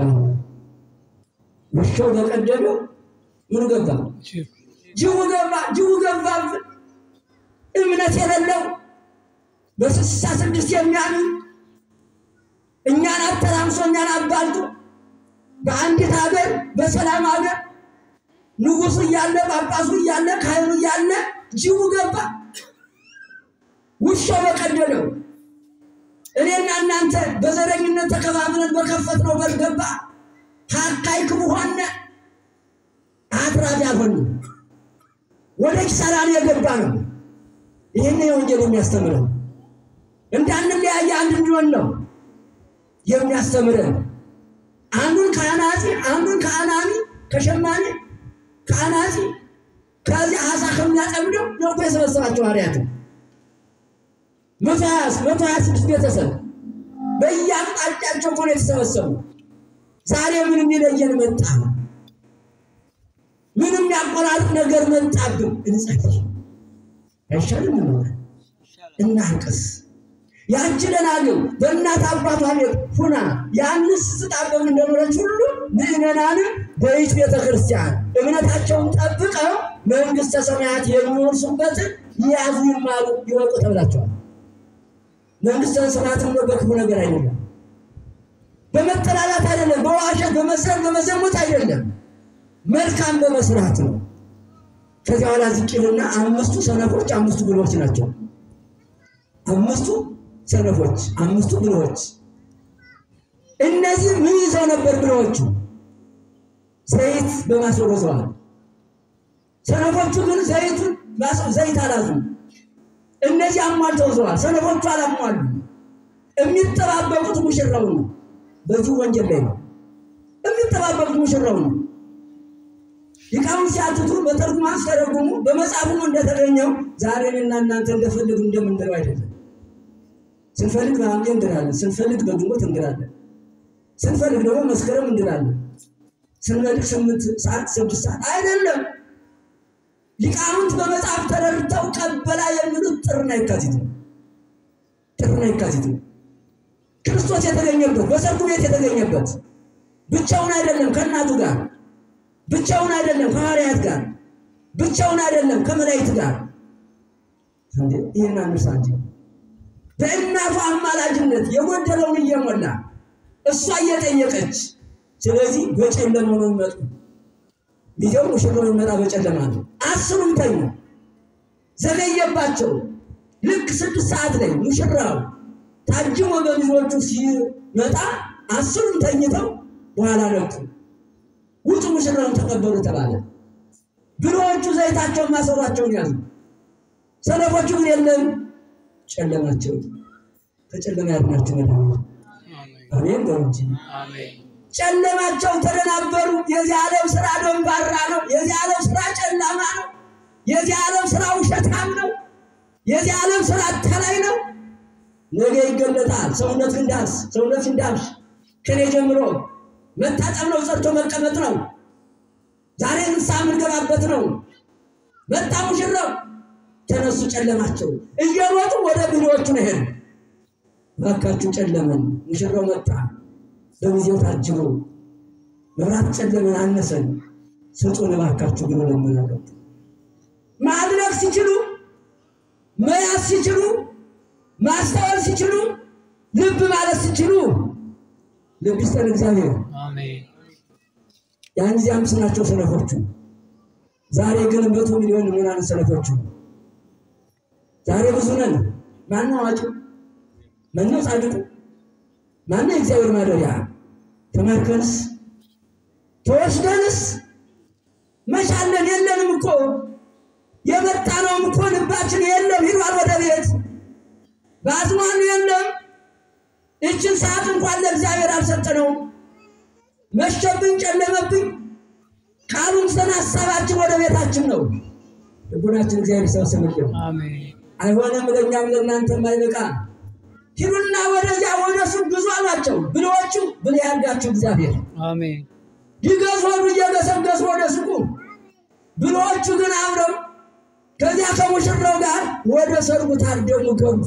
ውሻው በቀደደው ምኑ ገባ? ጅብ ጅቡ ገባ። ጅቡ ገባብን። እምነት የሌለው በስልሳ ስድስት የሚያምን እኛን አተራምሶ እኛን አባልቶ በአንዲት ሀገር በሰላም ሀገር ንጉሱ እያለ ጳጳሱ እያለ ካህኑ እያለ ጅቡ ገባ። ውሻው በቀደደው እኔና እናንተ በዘረኝነት ተከባብረን በከፈትነው በር ገባ። ሀካይ ክቡ ሆነ አትራፊ አልሆንም። ወደ ኪሳራ ነው የገባ ነው። ይህን የወንጌል የሚያስተምረን እንዳንለያየ አንድ እንዲሆን ነው የሚያስተምረን። አንዱን ከአናጺ አንዱን ከአናሚ ከሸማኔ ከአናጺ ከዚህ አሳ ከሚያጠምደው ነው እኮ የሰበሰባቸው ሐዋርያትን መቶ ሀያ መቶ ሀያ ስድስት ቤተሰብ በየአቅጣጫቸው እኮ ነው የተሰበሰቡ። ዛሬ ምን የሚለየን መጣ? ምንም ያቆራርጥ ነገር መጣብን። እንጸልይ አይሻልም? እንሆነ እናልቅስ። ያቺ ደናግል በእናት አባቷ ቤት ሁና ያንስ ስጣበብ እንደኖረች ሁሉ ምዕመናንም በይት ቤተ ክርስቲያን እምነታቸውን ጠብቀው መንግሥተ ሰማያት የሚወርሱበትን ያዙ፣ ይማሩ፣ ይወቁ ተብላቸዋል። መንግሥተ ሰማያት ነው በክፉ ነገር አይደለም፣ በመጠላላት አይደለም፣ በዋሸት በመስረት በመዘሙት አይደለም፣ መልካም በመስራት ነው። ከዚያ በኋላ ዝቅልና አምስቱ ሰነፎች አምስቱ ብልሆች ናቸው። አምስቱ ሰነፎች አምስቱ ብልሆች። እነዚህ ምን ይዘው ነበር? ብልሆቹ ዘይት በማስወር ወዘዋል። ሰነፎቹ ግን ዘይቱን ዘይት አላዙም። እነዚህ አሟልተው ዘዋል። ሰነፎቹ አላሟሉ። የሚጠባበቁት ሙሽራው ነው። በዚህ ወንጀል ላይ ነው የሚጠባበቁት ሙሽራው ነው። ሊቃውንት ሲያትቱ በተርጉማን ሲተረጉሙ በመጽሐፉ እንደተገኘው ዛሬ እኔና እናንተ እንደፈለግ እንደምንለው አይደለም። ስንፈልግ በሐምሌ እንድራለን፣ ስንፈልግ በግንቦት እንድራለን፣ ስንፈልግ ደግሞ መስከረም እንድራለን፣ ስንፈልግ ስምንት ሰዓት ስድስት ሰዓት አይደለም። ሊቃውንት በመጽሐፍ ተረድተው ቀበላ የሚሉት ጥርና የካቲት ነው። ጥርና የካቲት ነው። ክርስቶስ የተገኘበት በሰርጉ ቤት የተገኘበት ብቻውን አይደለም ከእናቱ ጋር ብቻውን አይደለም ከሐዋርያት ጋር ብቻውን አይደለም ከመላእክት ጋር እንዴ ይህን አንርሳ እንጂ በእናቱ አማላጅነት የጎደለውን እየሞላ እሷ እየጠየቀች ስለዚህ በጨለማ ነው የሚመጡ ሚዜው ሙሽራው የሚመጣ በጨለማ ነው አስሩም ተኙ ዘገየባቸው ልክ ስድስት ሰዓት ላይ ሙሽራው ታጅሞ በሚዜዎቹ ሲመጣ አስሩም ተኝተው በኋላ ነቁ ውጡ ሙሽራውን ተቀበሉ ተባለ። ብልሆቹ ዘይታቸውን ማሰሯቸውን ያዙ። ሰነፎቹ ግን የለም ጨለማቸው ከጨለማ ያድናቸው መድኃኒት አሜን በሉ እንጂ አሜን ጨለማቸው ተደናበሩ። የዚህ ዓለም ስራ ደንባራ ነው። የዚህ ዓለም ስራ ጨለማ ነው። የዚህ ዓለም ስራ ውሸታም ነው። የዚህ ዓለም ስራ አታላይ ነው። ነገ ይገለጣል። ሰውነት እንዳስ ሰውነት እንዳብሽ ከኔ ጀምሮ መታጠብ ነው፣ ጸድቶ መቀመጥ ነው። ዛሬ ንስሐ የምንገባበት ነው። መጣ ሙሽራው፣ ተነሱ ጨለማቸው እየሮጡ ወደ ብሎቹ ነው ሄዱ። እባካችሁ ጨለመን፣ ሙሽራው መጣ በጊዜው ታጅቦ መብራት ጨለመን፣ አነሰን፣ ስጡን እባካችሁ ብሎ ለመናገር ማድረግ ሲችሉ መያዝ ሲችሉ ማስተዋል ሲችሉ ልብ ማለት ሲችሉ ልብ ይስጠን እግዚአብሔር። አሜን ያን ጊዜ አምስት ናቸው ሰነፎቹ። ዛሬ ግን መቶ ሚሊዮን ምናምን ሰነፎቹ። ዛሬ ብዙ ነን። ማነው አዋቂው? ማነው ጻድቁ? ማነው የእግዚአብሔር ማደሪያ? ተማርከንስ ተወስደንስ መቻለን የለንም እኮ የመጣነውም እኮ ልባችን የለም ሂዷል ወደ ቤት በአዝማኑ የለም። ይችን ሰዓት እንኳን ለእግዚአብሔር አልሰጠነውም። መሸብኝ፣ ጨለመብኝ ቃሉን ሰን ሀሳባችን ወደ ቤታችን ነው። ልቡናችን እግዚአብሔር ይሰብስብልን። አሜን አይሆንም ለእኛም ለእናንተም አይበቃ። ሂዱና ወደዚያ ወደ ሱቅ ግዙ አሏቸው። ብልዎቹ ብል ያርጋችሁ እግዚአብሔር አሜን ሊገዙ ሆኑ እየገሰገሱ ወደ ሱቁ። ብልዎቹ ግን አብረው ከዚያ ከሙሽራው ጋር ወደ ሰርጉ ታደሙ ገቡ።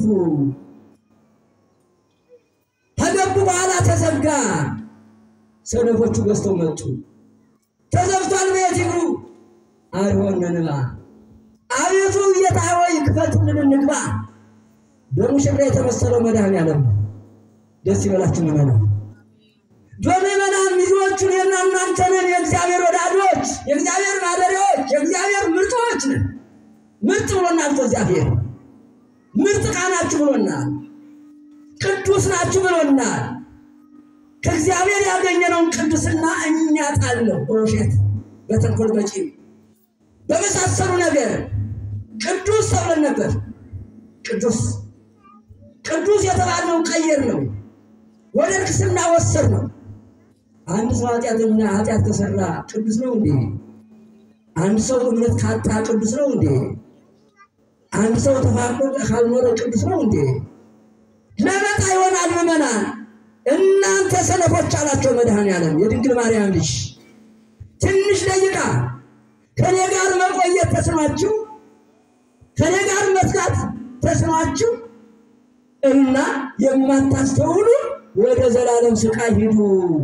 ከገቡ በኋላ ተዘጋ። ሰነፎቹ ገዝተው መጡ። ተዘግቷል፣ ቤት ይግሩ። አይሆንንባ አቤቱ ጌታ ሆይ ክፈትልን እንግባ። በሙሽራ የተመሰለው መድኃኔዓለም ነው። ደስ ይበላችሁ ምዕመናን። በምዕመናን ሚዜዎቹን የና እናንተ ነን። የእግዚአብሔር ወዳጆች፣ የእግዚአብሔር ማደሪያዎች፣ የእግዚአብሔር ምርጦች ነን። ምርጥ ብሎናል እኮ እግዚአብሔር። ምርጥ ዕቃ ናችሁ ብሎናል። ቅዱስ ናችሁ ብሎናል። ከእግዚአብሔር ያገኘነውን ቅዱስና እኛ ጣልነው በውሸት በተንኮል በቂም በመሳሰሉ ነገር ቅዱስ ተብለን ነበር። ቅዱስ ቅዱስ የተባልነውን ቀየር ነው፣ ወደ ንግስና ወሰድ ነው። አንድ ሰው ኃጢአተኛ ኃጢአት ከሰራ ቅዱስ ነው እንዴ? አንድ ሰው እምነት ካጣ ቅዱስ ነው እንዴ? አንድ ሰው ተፋቅሮ ካልኖረ ቅዱስ ነው እንዴ? ለመጣ ይሆናል ምዕመናን። እናንተ ሰነፎች አላቸው መድኃኔዓለም የድንግል ማርያም ልጅ ትንሽ ደቂቃ ከኔ ጋር መቆየት ተስኗችሁ ከኔ ጋር መስጋት ተስኗችሁ እና የማታስተውሉ ወደ ዘላለም ስቃይ ሂዱ፣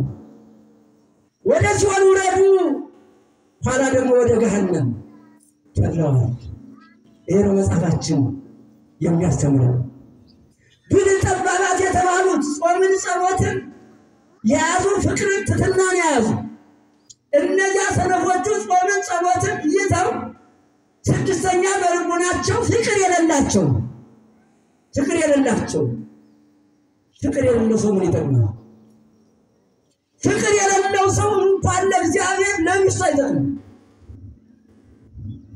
ወደ ሲኦል ውረዱ፣ ኋላ ደግሞ ወደ ገሃነም ተብለዋል። ይሄ ነው መጽሐፋችን የሚያስተምረው። ብልህ ጠባባት የተባሉት ጾምን፣ ጸሎትን የያዙ ፍቅርን፣ ትሕትናን የያዙ እነዚያ ሰነፎቹ ጾምን፣ ጸሎትን ይዘው ስድስተኛ በልቡናቸው ፍቅር የሌላቸው ፍቅር የሌላቸው ፍቅር የሌለው ሰው ምን ይጠቅማል? ፍቅር የሌለው ሰው እንኳን ለእግዚአብሔር ለሚስቱ አይጠቅምም።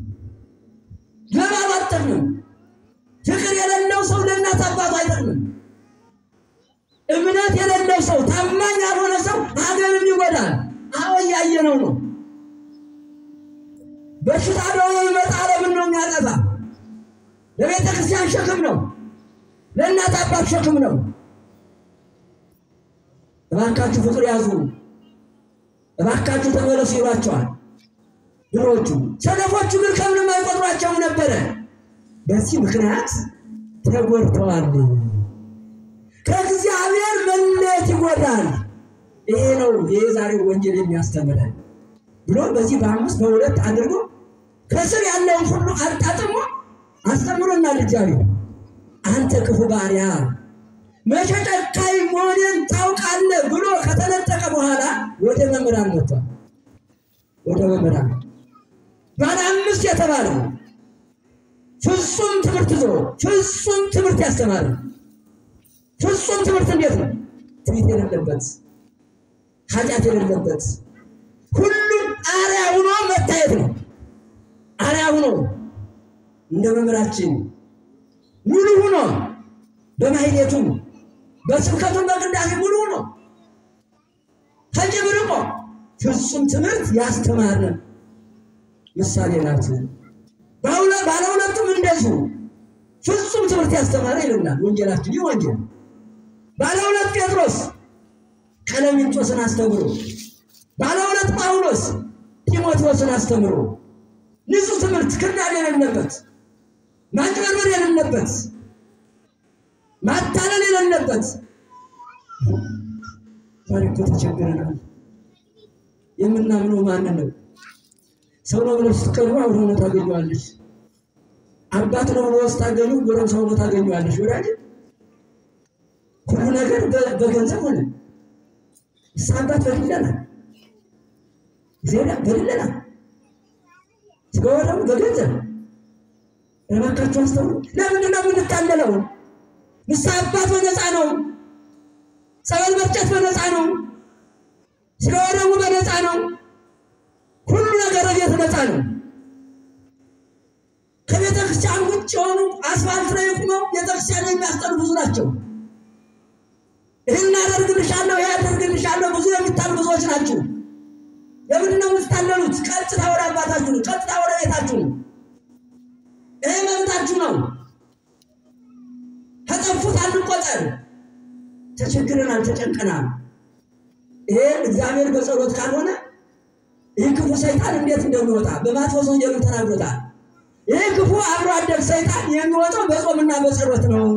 የሌለው ሰው ታማኝ ያልሆነ ሰው ሀገርም ይጎዳል። አዎ እያየነው ነው። በሽታ ደግሞ ይመጣ ዓለምን ነው የሚያጠፋ። ለቤተ ክርስቲያን ሸክም ነው፣ ለእናት አባት ሸክም ነው። እባካችሁ ፍቅር ያዙ፣ እባካችሁ ተመለሱ ይሏቸዋል ድሮቹ። ሰነፎቹ ግን ከምንም አይቆጥሯቸውም ነበረ። በዚህ ምክንያት ተጎድተዋል። ከእግዚአብሔር መለየት ይጎዳል። ይሄ ነው የዛሬው ወንጌል የሚያስተምረን ብሎ በዚህ በአምስት በሁለት አድርጎ ከስር ያለውን ሁሉ አጣጥሞ አስተምሮናል። እግዚአብሔር አንተ ክፉ ባሪያ መቼ ጨካኝ መሆኔን ታውቃለህ ብሎ ከተነጠቀ በኋላ ወደ መምህራን መጥቷል። ወደ መምህራን ባለ አምስት የተባለው ፍጹም ትምህርት ይዞ ፍጹም ትምህርት ያስተማረ ፍጹም ትምህርት እንዴት ነው? ትዕቢት የሌለበት ኃጢአት የሌለበት ሁሉም አርያ ሆኖ መታየት ነው። አርያ ሆኖ እንደ መምህራችን ሙሉ ሆኖ በማህሌቱ በስብከቱን በቅዳሴ ሙሉ ሆኖ ከጅብ ርቆ ፍጹም ትምህርት ያስተማረ ምሳሌ ናት። ባለ ሁለቱም እንደዚሁ ፍጹም ትምህርት ያስተማረ ይልናል ወንጌላችን። ይህ ወንጌል ባለ ሁለት ጴጥሮስ ቀለሚንጦስን አስተምሮ፣ ባለ ሁለት ጳውሎስ ጢሞቴዎስን አስተምሮ ንጹሕ ትምህርት ክርዳድ የሌለበት ማጭበርበር የሌለበት ማታለል የሌለበት ዛሬ እኮ ተቸግረናል። የምናምነው ማንን ነው? ሰው ነው ብለህ ስትቀርቡ አብሮ ነው ታገኘዋለች። አባት ነው ብሎ ስታገኙ ጎረም ሰው ነው ታገኘዋለች። ወዳጅ ሁሉ ነገር በገንዘብ ሆነ። እሳ አባት በድለናል፣ እግዚአብሔር በድለናል። ስጋዋ ደግሞ በገንዘብ እባካችሁ አስተውሉ። ለምንድን ነው የምንታለለው? ንስሐ አባት በነፃ ነው። ጸበል መርጨት በነፃ ነው። ስጋዋ ደግሞ በነፃ ነው። ሁሉ ነገር ቤት ነፃ ነው። ከቤተ ክርስቲያን ውጭ የሆኑ አስፋልት ላይ ቁመው ቤተክርስቲያን የሚያስጠሉ ብዙ ናቸው። ይህን አደርግልሻለሁ፣ ይህ አደርግልሻለሁ ብዙ የሚታሉ ብዙዎች ናቸው። ለምንድን ነው የምትታለሉት? ቀጥታ ወደ አባታችሁ ነው። ቀጥታ ወደ ቤታችሁ ነው። ይህ መብታችሁ ነው። ከጠፉት አንቆጠር። ተቸግረናል፣ ተጨንቀናል። ይሄ እግዚአብሔር በጸሎት ካልሆነ ይህ ክፉ ሰይጣን እንዴት እንደሚወጣ በማቴዎስ ወንጌል ተናግሮታል። ይህ ክፉ አብሮ አደግ ሰይጣን የሚወጣው በጾምና በጸሎት ነው።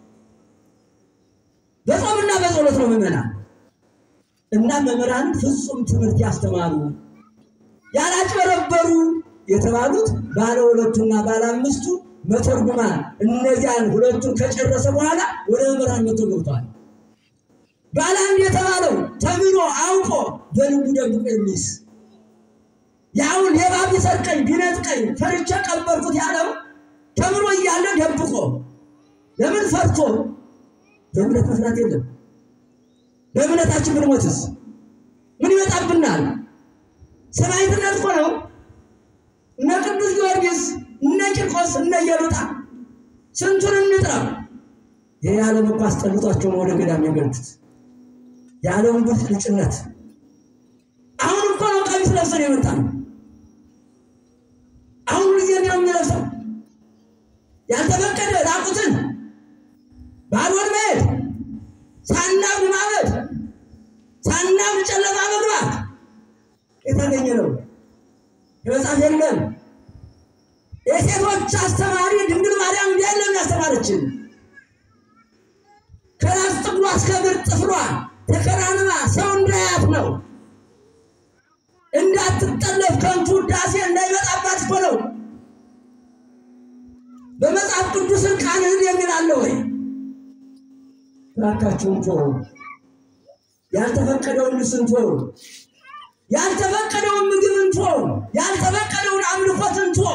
በጾምና በጸሎት ነው ምዕመናን እና መምህራን ፍጹም ትምህርት ያስተማሩ ያላጭበረበሩ የተባሉት ባለ ሁለቱና ባለ አምስቱ መተርጉማን እነዚያን ሁለቱን ከጨረሰ በኋላ ወደ መምህራን መቶ ገብቷል። ባለ አንድ የተባለው ተምሮ አውቆ በልቡ ደብቆ የሚይዝ ያውን ሌባ ቢሰርቀኝ ቢነጥቀኝ ፈርቼ ቀበርኩት ያለው ተምሮ እያለ ደብቆ ለምን ፈርቶ በእምነት መፍራት የለም። በእምነታችን ብንሞትስ ምን ይመጣብናል? ሰማዕትነት እኮ ነው። እነ ቅዱስ ጊዮርጊስ፣ እነ ቂርቆስ፣ እነ ኢየሉጣ ስንቱን እንጥራ። ይህ የዓለም እኮ አስጠልቷቸው ነው ወደ ገዳም የገቡት። የዓለምን ብልጭልጭነት አሁን እኮ ነው ቀሚስ ለብሰን የመጣ ነው። አሁን ጊዜ ነው የሚለብሰው ያልተፈቀደ ራቁትን ባዶን መሄድ ሳናብድ ማበድ ሳናብድ ጨለማ መግባት የተገኘ ነው። የመጽሐፍ የለም። የሴቶች አስተማሪ ድንግል ማርያም እንዲህ ያለም ያስተማረችን ከራስ ጥፍሯ እስከ እግር ጥፍሯ ተከናንባ ሰው እንዳያት ነው። እንዳትጠለፍ ከንቱ ውዳሴ እንዳይመጣባት እኮ ነው። በመጽሐፍ ቅዱስን ቃልህን የሚል አለ ወይ? እባካችሁን ቶ ያልተፈቀደውን ልብስን ቶ ያልተፈቀደውን ምግብን ቶ ያልተፈቀደውን አምልኮትን ቶ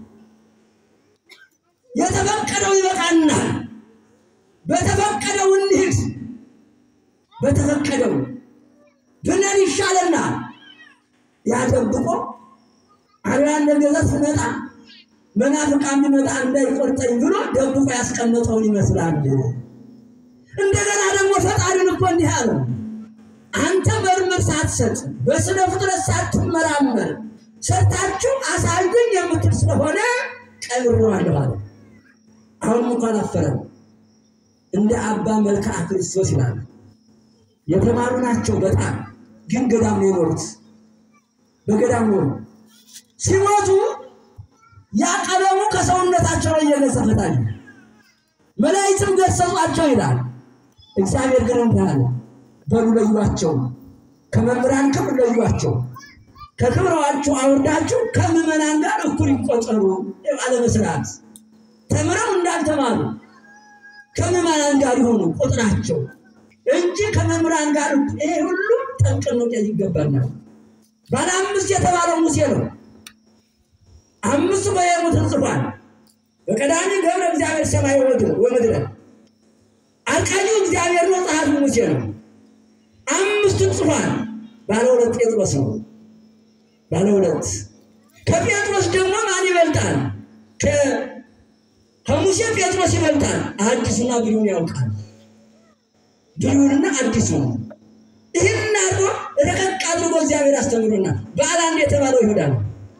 የተፈቀደው ይበቃናል። በተፈቀደው እንሂድ። በተፈቀደው ብለን ይሻለናል። ያደብቆ አርያን ለገዛት ስመጣ መናፍቃን ቢመጣ እንዳይቆርጠኝ ብሎ ደብቆ ያስቀመጠውን ይመስላል። እንደገና ደግሞ ፈጣሪን እኮ እኮ እንዲህ አለው፣ አንተ መርምር ሳትሰጥ በስነ ፍጥረት ሳትመራመር ሰርታችሁ አሳዩኝ የምትል ስለሆነ ቀብሬዋለሁ አለ። አሁን እንኳን አፈረም እንደ አባ መልክዓ ክርስቶስ ይላል። የተማሩ ናቸው በጣም ግን ገዳም ነው የኖሩት። በገዳም ኖሩ። ሲሞቱ ያ ቀለሙ ከሰውነታቸው ላይ እየገዘፈታል። መላእክትም ገሰጿቸው ይላል። እግዚአብሔር ግን እንዲህ አለ፣ በሉ ለዩዋቸው፣ ከመምህራን ክብር ለዩዋቸው፣ ከክብረዋችሁ አውርዳችሁ ከምዕመናን ጋር እኩል ይቆጠሩ። አለመስራት ተምረው እንዳልተማሩ ከምዕመናን ጋር ይሆኑ ቁጥራቸው እንጂ ከመምህራን ጋር ይሄ ሁሉ ጠንቅን መውጣት ይገባናል። ባለ አምስት የተባለው ሙሴ ነው። አምስቱ በየሙትን ጽፏል። በቀዳሚ ገብረ እግዚአብሔር ሰማይ ወምድር ወምድረ አርቃጂው እግዚአብሔር ነው። ጸሐፊው ሙሴ ነው። አምስቱን ጽፏል። ባለ ሁለት ጴጥሮስ ነው። ባለ ሁለት ከጴጥሮስ ደግሞ ማን ይበልጣል? ከ- ከሙሴ ጴጥሮስ ይበልጣል። አዲሱና ብሉይን ያውቃል። ብሉይንና አዲሱን ይህን አድርጎ ረቀቅ አድርጎ እግዚአብሔር አስተምሮናል። በዓለ አንድ የተባለው ይሁዳ ነው።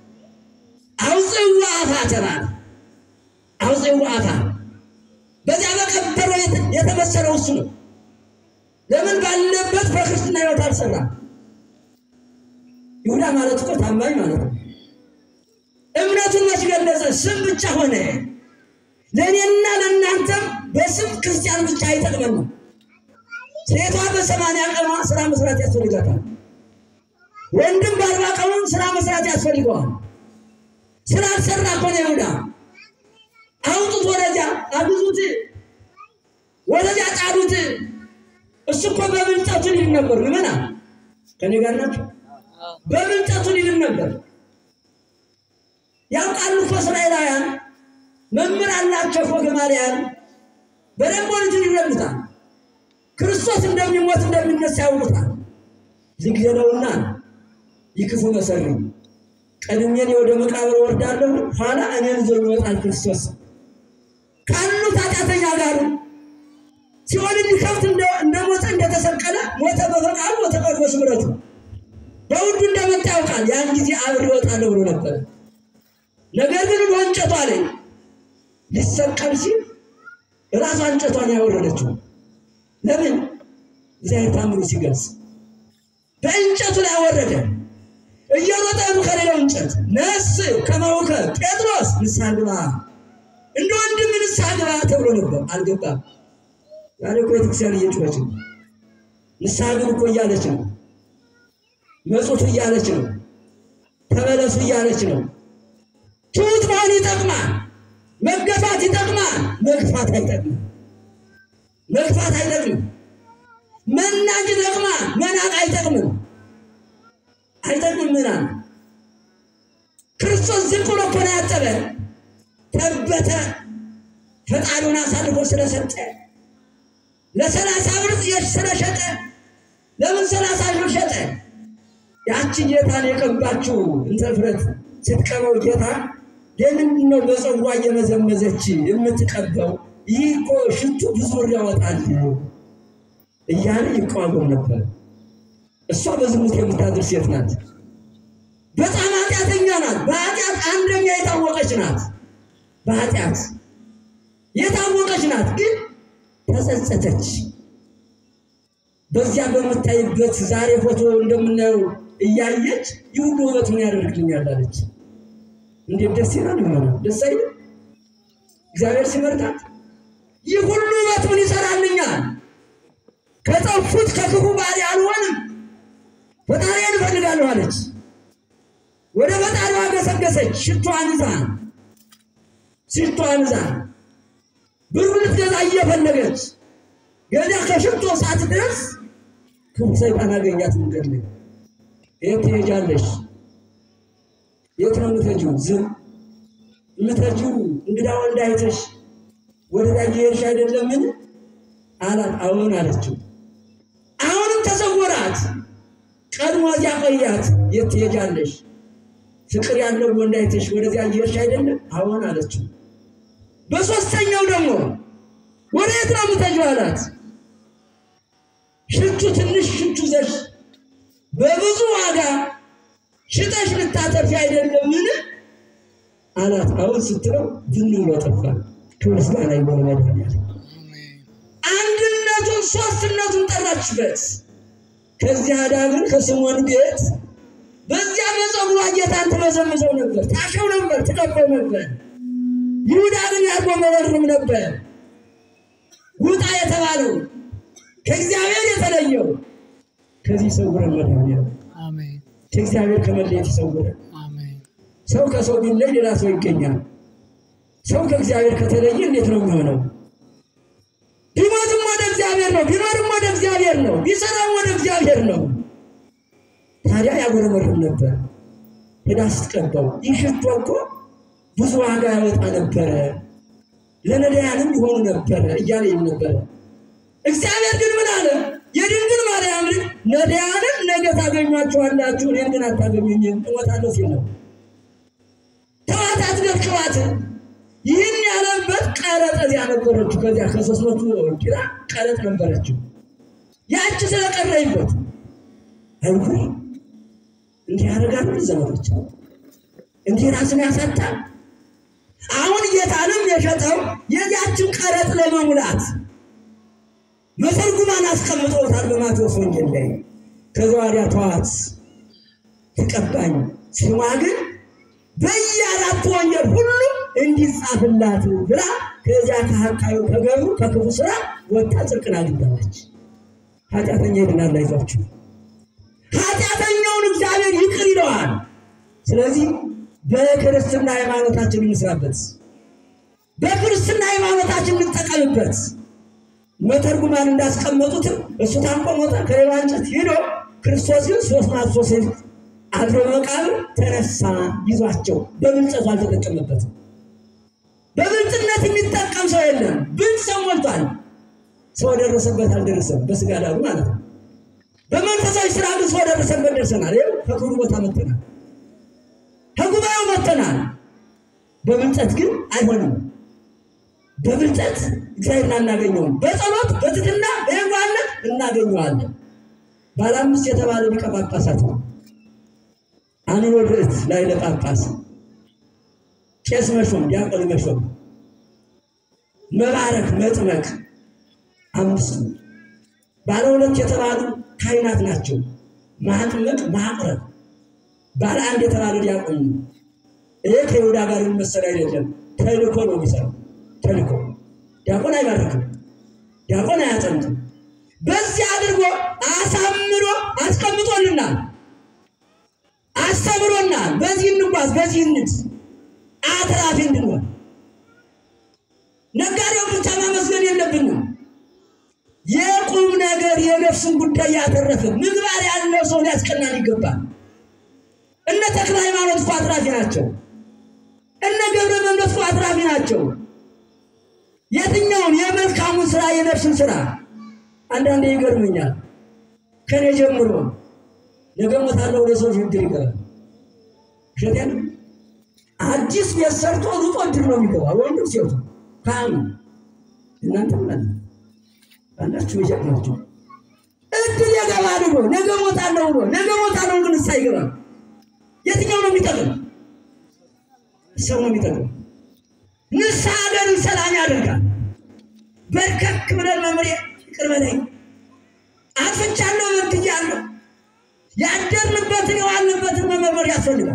አውፅዋ አፋ ተባለ። አውፅዋ አፋ በዚያ በቀበሮ የተ- የተመሰለው እሱ ነው። ለምን ባለበት በክርስትና ሕይወት አልሰራም? ይሁዳ ማለት እኮ ታማኝ ማለት ነው። እምነቱን መች ገለጸ? ስም ብቻ ሆነ። ለእኔና ለእናንተም በስም ክርስቲያን ብቻ አይጠቅመንም። ሴቷ በሰማንያ ቀኗ ስራ መስራት ያስፈልጋታል። ወንድም በአርባ ቀኑ ስራ መስራት ያስፈልገዋል። ስራ አልሰራ እኮ ነው ይሁዳ። አውጡት፣ ወደዚያ አግዙት፣ ወደዚያ ጣሉት። እሱ እኮ በብልጠቱ ሊል ነበር። ምመና ከኔ ጋር ናቸው። በብልጠቱ ሊል ነበር። ያውቃሉ እኮ እስራኤላውያን መምህር አላቸው እኮ ገማልያል በደንብ ወልጁን ይረዱታል። ክርስቶስ እንደሚሞት እንደሚነሳ ያውቁታል። ልግደለውና ይክፉ መሰሪ ቀድሜ እኔ ወደ መቃብር ወርዳለሁ፣ ኋላ እኔን ይዞ ይወጣል ክርስቶስ ካሉት ኃጢአተኛ ጋር ሲሆን እንዲከፍት እንደሞተ እንደተሰቀለ ሞተ በፈቃዱ ሞተ በቅዱስ ምሕረቱ በውዱ እንደመጣ ያውቃል። ያን ጊዜ አብሬ እወጣለሁ ብሎ ነበር። ነገር ግን ብሎ እንጨቷ ላይ ሊሰቀል ሲል ራሷ እንጨቷን ያወረደችው ለምን? እግዚአብሔር ታምሩ ሲገልጽ በእንጨቱ ላይ አወረደ። እየሮጠ ከሌላው እንጨት ነስ ከመውከ ጴጥሮስ ንስሐ ግባ፣ እንደ ወንድም ንስሐ ግባ ተብሎ ነበር። አልገባም። ዛሬ እኮ ቤተክርስቲያን እየጮኸች ነው። ንስሐ ግቡ እኮ እያለች ነው። መጹቱ እያለች ነው። ተመለሱ እያለች ነው። ትሑት መሆን ይጠቅማል። መገፋት ይጠቅማል። መግፋት አይጠቅምም። መግፋት አይጠቅምም። መናቅ ይጠቅማል። መናቅ አይጠቅምም። አይጠቅምም። ምናምን ክርስቶስ ዝቅ ብሎ እኮ ነው ያጠበ ተበተ ፈጣሪውን አሳልፎ ስለሰጠ ለሰላሳ ብር ስለሸጠ ለምን ሰላሳ ብር ሸጠ? ያቺ ጌታን የቀባችው እንተ እፍረት ስትቀበው ጌታ ለምንድን ነው በፀጉሯ እየመዘመዘች የምትቀበው? ይህ እኮ ሽቱ ብዙ ብር ያወጣል እያለ ይቃወም ነበር። እሷ በዝሙት የምታድር ሴት ናት። በጣም ኃጢአተኛ ናት። በኃጢአት አንደኛ የታወቀች ናት። በኃጢአት የታወቀች ናት፣ ግን ተጸጸተች። በዚያ በምታይበት ዛሬ ፎቶ እንደምናየው እያየች ይህ ሁሉ ውበት ምን ያደርግልኛል አለች። እንዴት ደስ ይላል! ሆነ ደስ አይልም? እግዚአብሔር ሲመርጣት ይህ ሁሉ ውበት ምን ይሰራልኛል? ከጠፉት ከክፉ ባሪ አልሆንም፣ ፈጣሪዬን እፈልጋለሁ አለች። ወደ ፈጣሪዋ ገሰገሰች። ሽቷን ይዛ ሽቷን ይዛ ብሩ ልትገዛ እየፈለገች ገዛ ከሽቶ ሳትደርስ ክፉ ሰይጣን አገኛት። መንገድ ላይ የት ትሄጃለሽ? የት ነው የምትሄጂው? ዝም የምትሄጂው እንግዳ ወንድ አይተሽ ወደ ላይ እየሄድሽ አይደለምን አላት። አዎን አለችው። አሁንም ተሰወራት። ቀድሞ እዚያ ቆያት። የት ትሄጃለሽ? ፍቅር ያለው ወንድ አይተሽ ወደዚያ እየሄድሽ አይደለም? አዎን አለችው። በሶስተኛው ደግሞ ወደ የት ነው የምትሄጂው አላት። ሽቱ ትንሽ ሽቱ ዘሽ በብዙ ዋጋ ሽጠሽ ልታተርፊ አይደለምን አላት። አሁን ስትለው ዝም ብሎ ጠፋ። ከምስጋና ይሆነ መድኃኒዓለም አንድነቱን ሶስትነቱን ጠራችበት። ከዚህ አዳ ግን ከስምዖን ቤት በዚያ በፀጉሯ ጌታን ትመዘምዘው ነበር፣ ታሸው ነበር፣ ትቀበው ነበር። ይሁዳ ግን ያጎመረርም ነበር። ውጣ የተባለው ከእግዚአብሔር የተለየው ከዚህ ይሰውረን መድኃኒዓለም። አሜን ከእግዚአብሔር ከመለየት ይሰውረን። አሜን ሰው ከሰው ቢለይ ሌላ ሰው ይገኛል። ሰው ከእግዚአብሔር ከተለየ እንዴት ነው የሚሆነው? ቢሞትም ወደ እግዚአብሔር ነው፣ ቢኖርም ወደ እግዚአብሔር ነው፣ ቢሰራም ወደ እግዚአብሔር ነው። ታዲያ ያጎረመርም ነበር። ሄዳ ስትቀባው ይህ ሽቶ እኮ ብዙ ዋጋ ያወጣ ነበረ፣ ለነዳያንም ይሆኑ ነበረ እያለ ይል ነበረ። እግዚአብሔር ግን ምን አለ? የድንግል ማርያም ልጅ ነዳያንን ነገ ታገኟቸዋላችሁ፣ እኔን ግን አታገኙኝም፣ እሞታለሁ ሲል ነው። ተዋት አትገብቅባት። ይህን ያለበት ቀረጥ እዚያ ነበረችው። ከዚያ ከሶስት መቶ ኪራ ቀረጥ ነበረችው። ያቺ ስለቀረይበት አይሁን እንዲህ ያደርጋሉ ዘመዶች፣ እንዲህ ራስን ያሳጣል። አሁን ጌታንም የሸጠው የዚያችን ቀረጥ ለመሙላት መተርጉማን አስቀምጠውታል በማቴዎስ ወንጌል ላይ። ከዛ ወዲያ ተዋት ትቀባኝ ስሟ ግን በየአራቱ ወንጌል ሁሉ እንዲጻፍላት ብላ ከዚያ ከሀቃዩ ከገሩ ከክፉ ስራ ወጣ ጽድቅን አግኝታለች። ኃጢአተኛ ይድናል፣ አይዟችሁ። ኃጢአተኛውን እግዚአብሔር ይቅር ይለዋል። ስለዚህ በክርስትና ሃይማኖታችን እንስራበት፣ በክርስትና ሃይማኖታችን እንጠቀምበት። መተርጉማን እንዳስቀመጡትም እሱ ታንቆ ሞተ ከሌላ እንጨት ሄዶ ክርስቶስ ግን ሶስት ናት ሶስት አድሮ መቃብር ተነሳ ይዟቸው በብልጠቱ አልተጠቀመበትም። በብልጥነት የሚጠቀም ሰው የለም። ብልጥ ሰው ሞልቷል። ሰው ደረሰበት አልደረሰም፣ በስጋ ዳሩ ማለት ነው። በመንፈሳዊ ስራ ግን ሰው ደረሰበት ደርሰናል። ይኸው ከክብሩ ቦታ መጥተናል፣ ከጉባኤው መጥተናል። በብልጠት ግን አይሆንም። በብልጠት እግዚአብሔርን አናገኘውም። በጸሎት በትሕትና በየዋህነት እናገኘዋለን። ባለ አምስት የተባለ ሊቀ ጳጳሳት ነው። አንወድት ላይ ለጳጳስ ቄስ መሾም፣ ዲያቆን መሾም፣ መባረክ፣ መጥመቅ አምስቱ ባለ ሁለት የተባሉ ካህናት ናቸው። ማጥመቅ፣ ማቅረብ። ባለ አንድ የተባለ ዲያቆን ነው። ይሄ ከይሁዳ ጋር የሚመሰል አይደለም። ተልኮ ነው የሚሰራው። ተልኮ ዲያቆን አይባርክም፣ ዲያቆን አያጠምቅም። በዚህ አድርጎ አሳምሮ አስቀምጦልናል፣ አስተምሮናል። በዚህ እንጓዝ፣ በዚህ እንት አትራፊ እንድንሆን ነጋዴው ብቻ ማመስገን የለብንም። የቁም ነገር የነፍስን ጉዳይ ያተረፈ ምግባር ያለው ሰው ሊያስቀናን ይገባል። እነ ተክለ ሃይማኖት እኮ አትራፊ ናቸው። እነ ገብረ መንፈስ እኮ አትራፊ ናቸው። የትኛውን የመልካሙን ስራ የነፍስን ስራ አንዳንዴ ይገርመኛል። ከኔ ጀምሮ ነገ ሞታለሁ ወደ ሰው ችግር ይገባል። ውሸቴን ነው። አዲስ ቤት ሰርቶ ሩጦ እድር ነው የሚገባ ወንዱ ሴቱ ካህኑ እናንተ ማለት ነው አንዳችሁ ይሸቅናችሁ እድል የገባል ብሎ ነገ ሞታለሁ ብሎ ነገ ሞታለሁ ግን እሳ ይገባል። የትኛው ነው የሚጠቅም? ሰው ነው የሚጠቅም። ንስሐ ሀገርን ሰላም ያደርጋል። በርከክ ብለን መምሬ ይቅር በለኝ አጥፍቻለሁ፣ በድያለሁ። ያደርንበትን የዋልንበትን መመርመር ያስፈልጋል።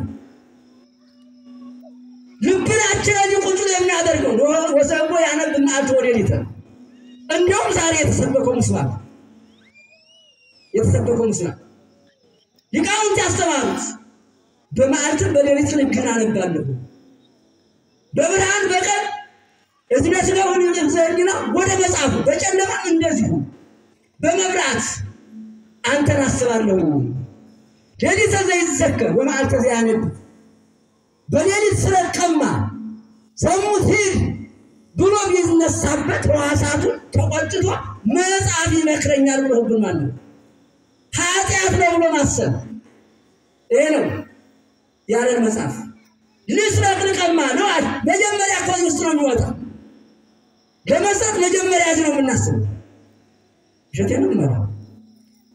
ልብናችን እዚህ ቁጭ ብሎ የሚያደርገው ወሰንጎ ያነብ መዓልት ወደ ሌሊት እንዲያውም ዛሬ የተሰበከው ምስባክ የተሰበከው ምስባክ ሊቃውንት ያስተማሩት በመዓልትም በሌሊትን ሕግን አነባለሁ በብርሃን በቀን እዝነ ስለሆን ዘህሊና ወደ መጽሐፉ በጨለማ እንደዚሁ በመብራት አንተን አስባለሁ። ሌሊት ዘይዘከር ወመዓልተ ዘያነብ በሌሊት ስለቀማ ሰሙት ሂድ ብሎ ቢነሳበት ሕዋሳቱን ተቆጭቶ መጽሐፍ ይመክረኛል ብሎ ህብን ማለት ኃጢአት ነው ብሎ ማሰብ ይሄ ነው ያለን መጽሐፍ ልስረቅ ልቀማ ነው አለ። መጀመሪያ ከዚህ ውስጥ ነው የሚወጣ። ለመስጠት መጀመሪያ እዚህ ነው የምናስበው። እሸቴን ነው የምመራው።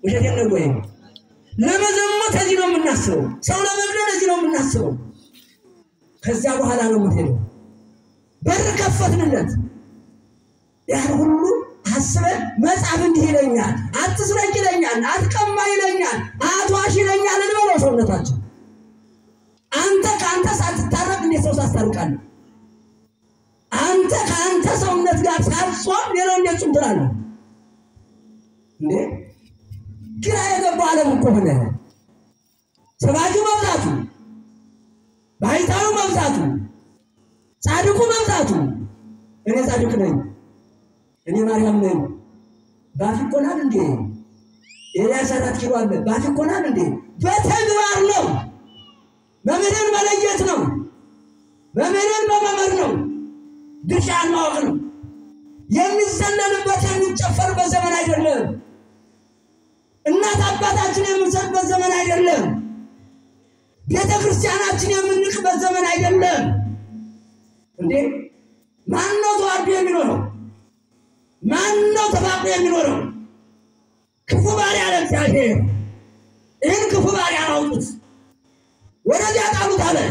ውሸቴን ነው ወይ? ለመዘሞት እዚህ ነው የምናስበው። ሰው ለመግደል እዚህ ነው የምናስበው። ከዚያ በኋላ ነው የምንሄደው። በር ከፈትንለት። ያን ሁሉ አስበን መጽሐፍ እንዲህ ይለኛል፣ አትስረቅ ይለኛል፣ አትቀማ ይለኛል፣ አትዋሽ ይለኛል እንበለው ሰውነታችን። አንተ ከአንተ ሳትታረቅ እንዴት ሰው ታስታርቃለህ? አንተ ከአንተ ሰውነት ጋር ሳትጾም ሌላው እንዴት ጾም ትላለህ እንዴ? ግራ የገባው ዓለም እኮ ሆነ። ሰባኪው መብዛቱ፣ ባሕታዊው መብዛቱ፣ ጻድቁ መብዛቱ። እኔ ጻድቅ ነኝ፣ እኔ ማርያም ነኝ። ባፍ ይኮናል እንዴ? ኤልያስ አራት ኪሎ አለ። ባፍ ይኮናል እንዴ? በተግባር ነው። መምህርን መለየት ነው። መምህርን መመመር ነው። ድርሻን ማወቅ ነው። የሚዘለልበት የሚጨፈርበት ዘመን አይደለም። እናት አባታችን የምንሰጥበት ዘመን አይደለም። ቤተ ክርስቲያናችን የምንቅበት ዘመን አይደለም። እንዴ ማን ነው ተዋዶ የሚኖረው? ማን ነው ተፋቅሮ የሚኖረው? ክፉ ባሪያ አለ እግዚአብሔር። ይህን ክፉ ባሪያ አውጡት፣ ወደዚያ ጣሉት አለ።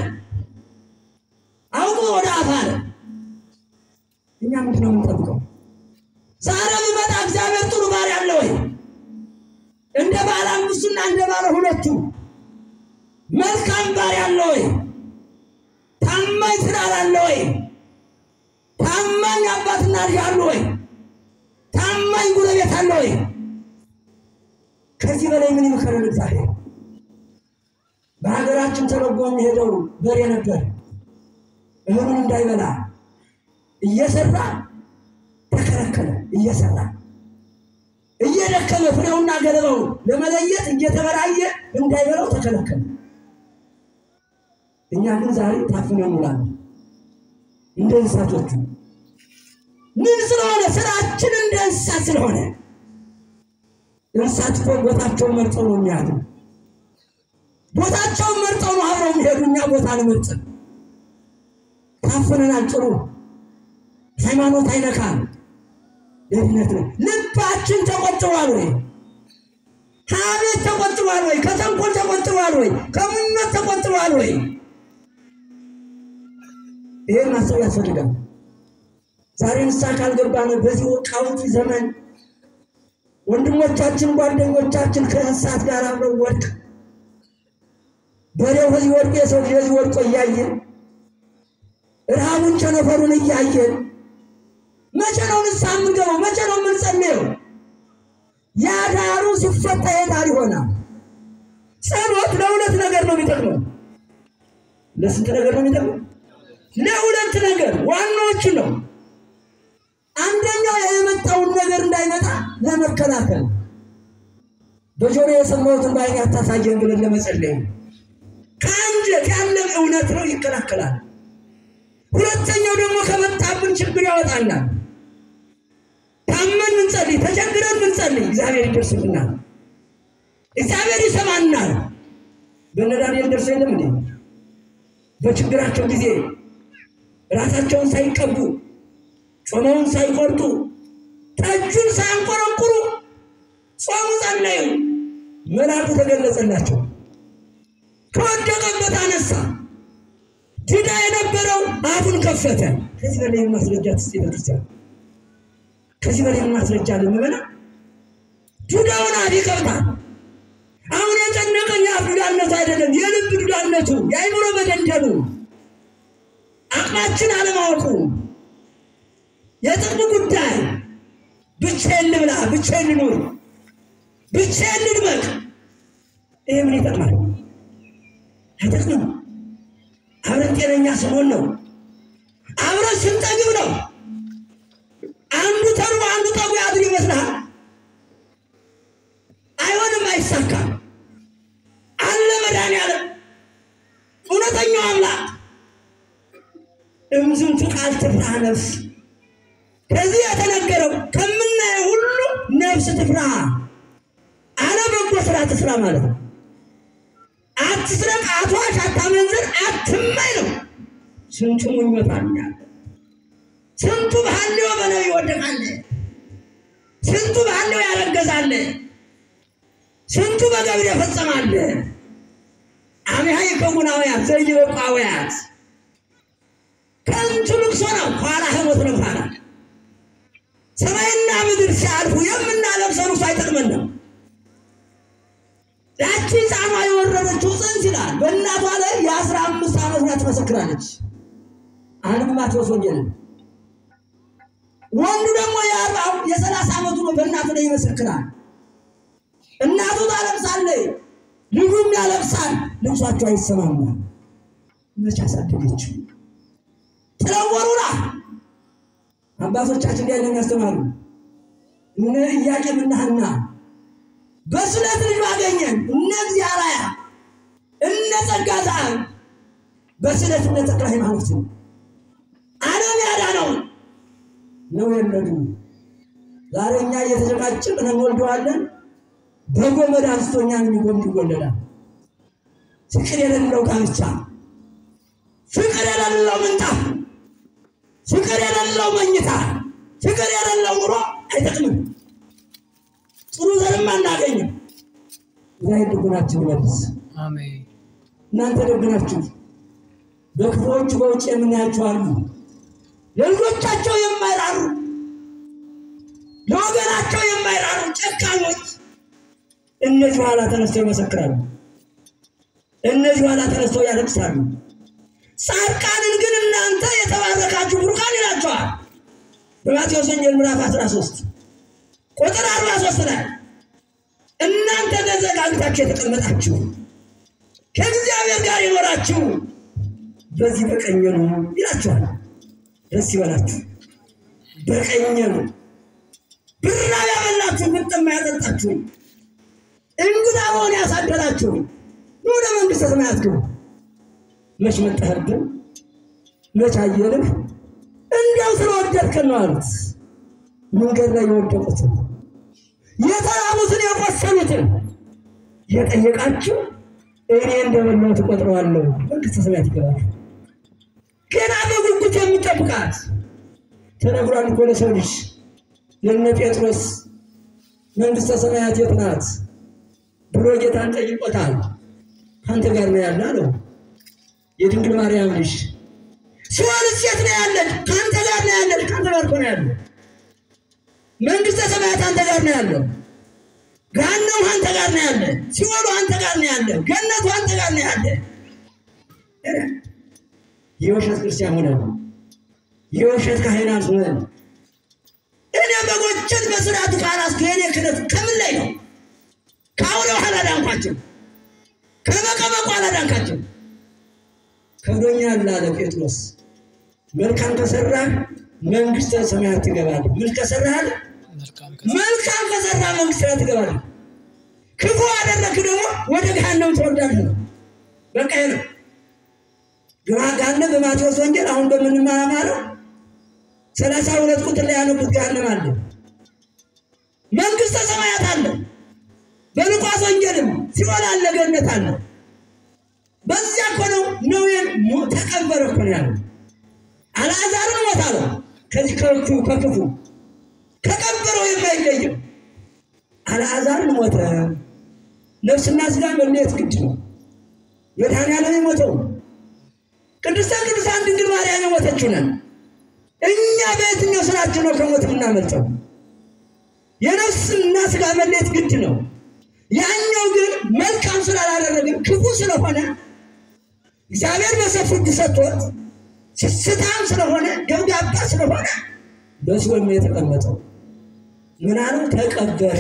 አውጡ ወደ አፍ አለ። እኛ ምንድን ነው የምንጠብቀው? ዛሬ ቢመጣ እግዚአብሔር ጥሩ ባሪያ አለ ወይ? እንደ ባለ አምስቱና እንደ ባለ ሁለቱ መልካም ባሪያ አለ ወይ? ታማኝ ትዳር አለ ወይ? ታማኝ አባትና ልጅ አለ ወይ? ታማኝ ጉረቤት አለ ወይ? ከዚህ በላይ ምን ይመከረን እግዚአብሔር? በሀገራችን ተረጎ የሚሄደው በሬ ነበር። እህሉን እንዳይበላ እየሰራ ተከለከለ። እየሰራ እየደከመ ፍሬውና ገለባው ለመለየት እየተበራየ እንዳይበላው ተከለከለ። እኛ ግን ዛሬ ታፍነን እንውላለን እንደ እንስሳቶቹ። ምን ስለሆነ? ስራችን እንደ እንስሳት ስለሆነ። እንስሳት እኮ ቦታቸውን መርጠው ነው የሚያድሩ። ቦታቸውን መርጠው ነው አብረው የሚሄዱ። እኛ ቦታ አንመርጥም። ታፍነናል። ጥሩ ሃይማኖት አይነካም። ደህንነት ነው። ልባችን ተቆጥቧል ወይ? ከአቤት ተቆጥቧል ወይ? ከተንኮል ተቆጥቧል ወይ? ከምኞት ተቆጥቧል ወይ? ይህን ማሰብ ያስፈልጋል። ዛሬ ንስሐ ካልገባን በዚህ ወቃውቲ ዘመን ወንድሞቻችን፣ ጓደኞቻችን ከእንስሳት ጋር አብረው ወድቅ በሬው ከዚህ ወድቆ የሰው ልጅ ከዚህ ወድቆ እያየን ረሃቡን ቸነፈሩን እያየን መቼ ነው ንስሐ የምንገባው? መቼ ነው የምንጸልየው? ያ ዳሩ ሲፈታ የዳር ይሆናል። ጸሎት ለሁለት ነገር ነው የሚጠቅመው። ለስንት ነገር ነው የሚጠቅመው? ለሁለት ነገር ዋናዎቹ ነው። አንደኛው የመጣውን ነገር እንዳይመጣ ለመከላከል በጆሮ የሰማሁትን በዓይኔ አታሳየን ብለን ለመጸለይ ከአንጀት ያለ እውነት ነው፣ ይከላከላል። ሁለተኛው ደግሞ ከመጣብን ችግር ያወጣናል። ታመን ምንጸልይ፣ ተቸግረን ምንጸልይ እግዚአብሔር ይደርስልናል፣ እግዚአብሔር ይሰማናል። በእነ ዳንኤል ደርሶ የለም እንዴ? በችግራቸው ጊዜ ራሳቸውን ሳይቀቡ ጾመውን ሳይቆርጡ ጠጁን ሳያንቆረቁሩ ጾሙ ጸለዩ። መልአኩ ተገለጸላቸው፣ ከወደቀበት አነሳ። ድዳ የነበረው አፉን ከፈተ። ከዚህ በላይ ማስረጃ ትስ ቤተክርስቲያን ከዚህ በላይ ማስረጃ ልንበላ ዱዳውን አፍ ይከፍታል። አሁን የጨነቀኝ የአፍ ዱዳነቱ አይደለም፣ የልብ ዱዳነቱ፣ የአይምሮ መደንደኑ፣ አቅማችን አለማወቁ፣ የጥቅም ጉዳይ ብቻዬን ልብላ፣ ብቻዬን ልኑር፣ ብቻዬን ልድመቅ። ይሄ ምን ይጠቅማል? አይጠቅምም። አብረን ጤነኛ ስንሆን ነው። አብረን ስንጠግብ ነው። አንዱ ተርቦ አንዱ ጠጉ ያድር ይመስልሃል? አይሆንም፣ አይሳካም። አለ መድኃኒዓለም እውነተኛው አምላክ እምዝንቱ ቃል ትፍራ ነፍስ። ከዚህ የተነገረው ከምናየው ሁሉ ነፍስ ትፍራ፣ አለ በጎ ስራ ትስራ ማለት ነው። አትስረቅ፣ አትዋሽ፣ አታመንዝር፣ አትመኝ ነው። ስንቱ ይመታኛል፣ ስንቱ ባህሌው በነቢይ ይወደቃል፣ ስንቱ ባህሌው ያረገዛል። ስንቱ በገብር የፈጸማለ አብያ ከጉናውያት ዘይበቋውያት ከንቱ ልቅሶ ነው። ኋላ ህሞት ነው። ኋላ ሰማይና ምድር ሲያልፉ የምናለብሰው ልቅሶ አይጠቅመንም። ያቺ ሕፃኗ የወረደችው ጽንስ ይላል በእናቷ ላይ የአስራ አምስት ዓመት ናት ትመሰክራለች። አንዱ ማቴዎስ ወንጌል ነው። ወንዱ ደግሞ የአርባው የሰላሳ ዓመቱ ነው በእናቱ ላይ ይመሰክራል። እናቱ ታለቅሳለች፣ ልጁም ያለቅሳል። ልብሷቸው አይሰማማም። መቼ አሳደገችው? ጥለወሩራ አባቶቻችን እንዲህ አይነት ያስተማሩ እነ ኢያቄምና ሐና በስለት ልጅ አገኘን። እነ እግዚአብሔር እነ ጸጋ ዘአብ በስለት እነ ተክለ ሃይማኖት ዓለም ያዳነው ነው የለዱ ዛሬ እኛ እየተጨቃጨቅን እንወልደዋለን። በጎመድ አንስቶ እኛን የሚጎምድ ይወለዳል። ፍቅር የሌለው ጋብቻ፣ ፍቅር የሌለው ምንጣፍ፣ ፍቅር የሌለው መኝታ፣ ፍቅር የሌለው ኑሮ አይጠቅምም። ጥሩ ዘርም አናገኝም። ዛይ ድጉናችሁ ይመልስ። አሜን። እናንተ ደግናችሁ በክፉዎቹ በውጭ የምናያቸው አሉ። ለልጆቻቸው የማይራሩ ለወገናቸው የማይራሩ ጨካኞች፣ እነዚህ ኋላ ተነስተው ይመሰክራሉ። እነዚህ ኋላ ተነስተው ያለቅሳሉ። ጻድቃንን ግን እናንተ የተባረካችሁ ብሩካን ይላቸዋል። በማቴዎስ ወንጌል ምዕራፍ 13 ቁጥር 43 ላይ እናንተ ተዘጋጅታችሁ የተቀመጣችሁ ከእግዚአብሔር ጋር የኖራችሁ በዚህ በቀኝ ነው ይላችኋል። ደስ ይበላችሁ። በቀኝ ነው ብራ ያበላችሁ፣ ብጥማ ያጠጣችሁ፣ እንግዳ መሆን ያሳደራችሁ ወደ መንግሥተ ሰማያት ግቡ። መች መጣህብን? መች አየንህ? እንዲያው ስለወደድከን ነው አሉት። መንገድ ላይ የወደቁትን የተራቡትን የቆሰሉትን የጠየቃችሁ እኔ እንደበላሁ ትቆጥረዋለሁ፣ መንግሥተ ሰማያት ይገባል። ገና በጉጉት የሚጠብቃት ተነግሯል እኮ ለሰው ልጅ ለነ ጴጥሮስ መንግሥተ ሰማያት የት ናት ብሎ ጌታን ጠይቆታል። ከአንተ ጋር ነው ያለ አለው። የድንግል ማርያም ልጅ ሲኦልስ የት ነው ያለች? ከአንተ ጋር ነው ያለች። ከአንተ ጋር እኮ ነው ያለ። መንግሥተ ሰማያት አንተ ጋር ነው ያለው። ገሃነሙ አንተ ጋር ነው ያለ። ሲኦሉ አንተ ጋር ነው ያለ። ገነቱ አንተ ጋር ነው ያለ። የውሸት ክርስቲያን ሆነ የውሸት ካህናት ሆነ እኔ በጎችን በስርዓቱ ካላስኩ የኔ ክህነት ከምን ላይ ነው? ከአውሬው አላዳንኳቸው፣ ከመቀመቁ አላዳንካቸው። ከብዶኛል አለ ጴጥሮስ። መልካም ከሰራህ መንግሥተ ሰማያት ትገባለህ። ምን ከሰራህ አለ? መልካም መልካም ከሰራ መንግሥተ ሰማያት ትገባለህ። ክፉ አደረግህ ደግሞ ወደ ገሃነም ትወርዳለህ ነው። በቃ ይሄ ነው። ገሃነም በማቴዎስ ወንጌል አሁን በምንማማረው ሰላሳ ሁለት ቁጥር ላይ ያነቡት ገሃነም አለ። መንግሥተ ሰማያት አለ። በሉቃስ ወንጌልም ሲኦል አለ፣ ገነት አለ። በዚያ እኮ ነው ነዌን ሞ- ተቀበረ እኮ ነው ያለው። አልዓዛርን ሞት አለው። ከዚህ ከክፉ ከክፉ ከቀበረው የማይለየው አልዓዛርን ሞተ። ነፍስና ስጋ መለየት ግድ ነው። መድኃኒዓለም የሞተው ቅድስተ ቅዱሳን ድንግል ማርያም የሞተችው ነን። እኛ በየትኛው ስራችን ነው ከሞት የምናመልጠው? የነፍስና ስጋ መለየት ግድ ነው። ያኛው ግን መልካም ስላላደረግን ክፉ ስለሆነ እግዚአብሔር በሰፊ ፍርድ ሰጥቶት ስስታም ስለሆነ ገብጋባ ስለሆነ በሲኦል ነው የተቀመጠው። ምን አለው? ተቀበረ።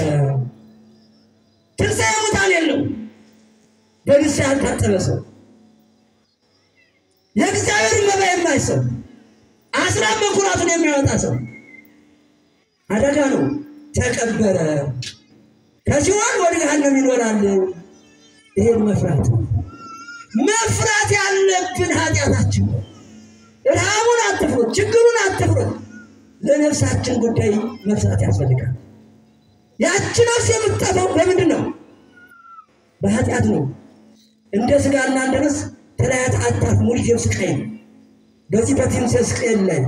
ትንሣኤ ሙታን የለው። በንስሐ ያልታጠበ ሰው የእግዚአብሔር መባ የማይሰብ አስራት በኩራቱን የሚያወጣ ሰው አደጋ ነው። ተቀበረ። ከሲኦል ወደ ገሃነም ይኖራል። ይሄን መፍራት ነው። መፍራት ያለብን ኃጢአታችን ነው። ረሃቡን አትፍሩት፣ ችግሩን አትፍሩት። ለነፍሳችን ጉዳይ መፍራት ያስፈልጋል። ያቺ ነፍስ የምትጠፋው በምንድን ነው? በኃጢአት ነው። እንደ ስጋና እንደ ነፍስ ተለያት አታት ሙሉ ስቃይ ነው። በዚህ በትንሣኤ ሕዝቅኤል ላይ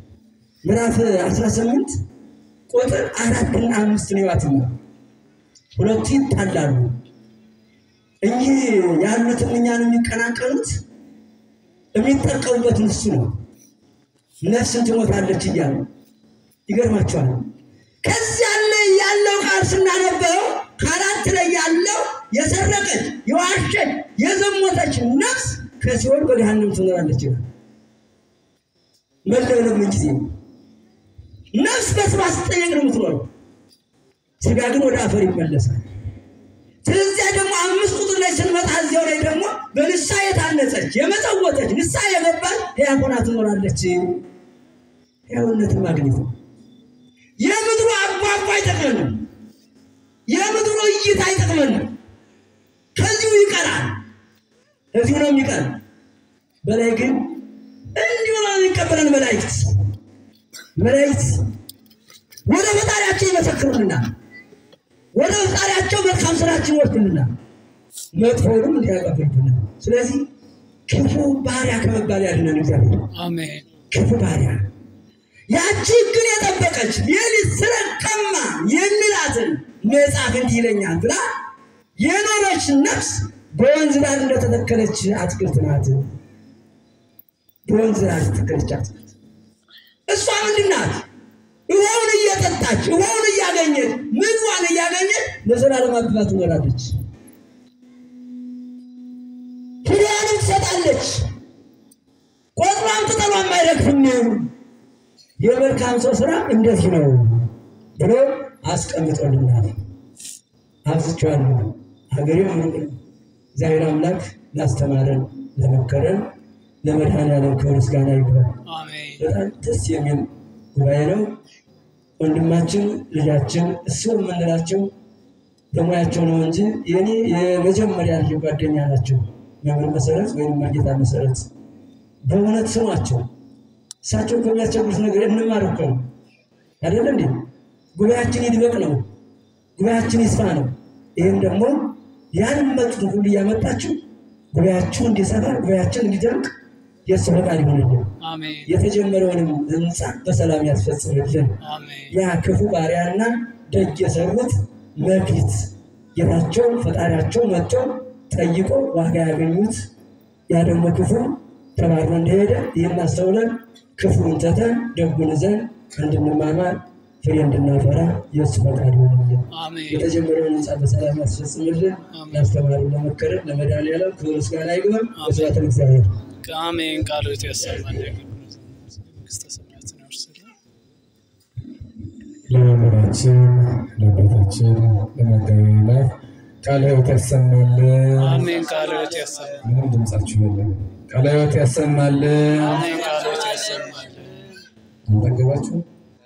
ምዕራፍ 18 ቁጥር አራትና አምስት ነው ያትም ሁለቱ ይጣላሉ። እኚህ ያሉትን እኛን የሚቀናቀኑት የሚጠቀሙበት እሱ ነው። ነፍስን ትሞታለች እያሉ ይገርማቸዋል። ከዚያ ላይ ያለው ቃል ስናነበው ከአራት ላይ ያለው የሰረቀች፣ የዋሸች፣ የዘሞተች ነፍስ ከሲኦል በገሃነም ትኖራለች ይላል። መለብለብ ምን ጊዜ ነው? ነፍስ በስራ ስትጠየቅ ነው የምትኖረው። ስጋ ግን ወደ አፈር ይመለሳል። ስለዚያ ደግሞ አምስት ቁጥር ላይ ስንመጣ እዚያው ላይ ደግሞ በንስሐ የታነጸች የመጸወተች ንስሐ የገባች ሕያው ሆና ትኖራለች። ሕያውነትን ማግኘት ነው። የምድሩ አቧቧ አይጠቅመንም። የምድሩ እይታ አይጠቅመንም። ከዚሁ ይቀራል። እዚሁ ነው የሚቀር። በላይ ግን እንዲሁ ነው የሚቀበለን መላእክት መላእክት ወደ ፈጣሪያቸው ይመሰክሩልናል። ወደ ፈጣሪያቸው መልካም ስራችን ይወስዱልናል፣ መጥፎውንም እንዲያቀብሉልናል። ስለዚህ ክፉ ባሪያ ከመባል ያድነን እግዚአብሔር። አሜን ክፉ ባሪያ ያቺ ግን የጠበቀች ሌሊት ስለቀማ የሚላትን መጽሐፍ እንዲህ ይለኛል ብላ የኖረች ነፍስ በወንዝ ዳር እንደተተከለች አትክልት ናት። በወንዝ ዳር የተተከለች አትክልት እሷ ምንድን ናት? ውሃውን እየጠጣች ውሃውን እያገኘች ምግቧን እያገኘች ለዘላለም አብባ ትኖራለች። ፍሬዋንም ትሰጣለች። ቆጥሯም ቅጠሏም አይረግፍም። የመልካም ሰው ስራ እንደዚህ ነው ብሎ አስቀምጦልናል። አብዝቼዋለሁ። ሀገሬው ሩቅ ነው። እግዚአብሔር አምላክ ላስተማረን ለመከረን ለመድኃኔዓለም ክብር ምስጋና ይግባል። አሜን በጣም ደስ የሚል ጉባኤ ነው። ወንድማችን ልጃችን እሱ የምንላቸው በሙያቸው ነው እንጂ የኔ የመጀመሪያ ልጅ ጓደኛ ናቸው። መምህር መሰረት ወይም መርጌታ መሰረት በእውነት ስሟቸው። እሳቸው ከሚያስቸግሩት ነገር እንማር እኮ ነው አይደለ እንዴ? ጉባኤያችን ይድበቅ ነው፣ ጉባኤያችን ይስፋ ነው። ይህም ደግሞ ያንን መጡትን ሁሉ እያመጣችሁ ጉባኤያችሁ እንዲሰፋ ጉባኤያችን እንዲደምቅ የእሱ ፈቃድ ይሆንልን። አሜን የተጀመረውንም ህንፃ በሰላም ያስፈጽምልን። አሜን ያ ክፉ ባሪያና ደግ የሰሩት መክሊት ጌታቸው ፈጣሪያቸው መጥተው ጠይቆ ዋጋ ያገኙት ያ ደግሞ ክፉ ተባሮ እንደሄደ ይህን አስተውለን ክፉን ትተን ደጉን ይዘን እንድንማማር ፍሬ እንድናፈራ የእሱ ፈቃድ ይሆንልን። አሜን የተጀመረውን ህንፃ በሰላም ያስፈጽምልን። ያስተማሩ ለመከረን ለመድኃኔዓለም ክብር ምስጋና ይግባል። በስብሐት ለእግዚአብሔር። አሜን ቃሎት ያሰማል መንግስተ ሰማያትን ያወርስልን። ለመምህራችን ለአባታችን ለመጋቢ ላይ ቃለ ሕይወት ያሰማልን። አሜን ቃሎት ያሰማል ምንም ድምጻችሁ የለም። ቃለ ሕይወት ያሰማልን። አሜን ቃሎት ያሰማል አንጠገባችሁ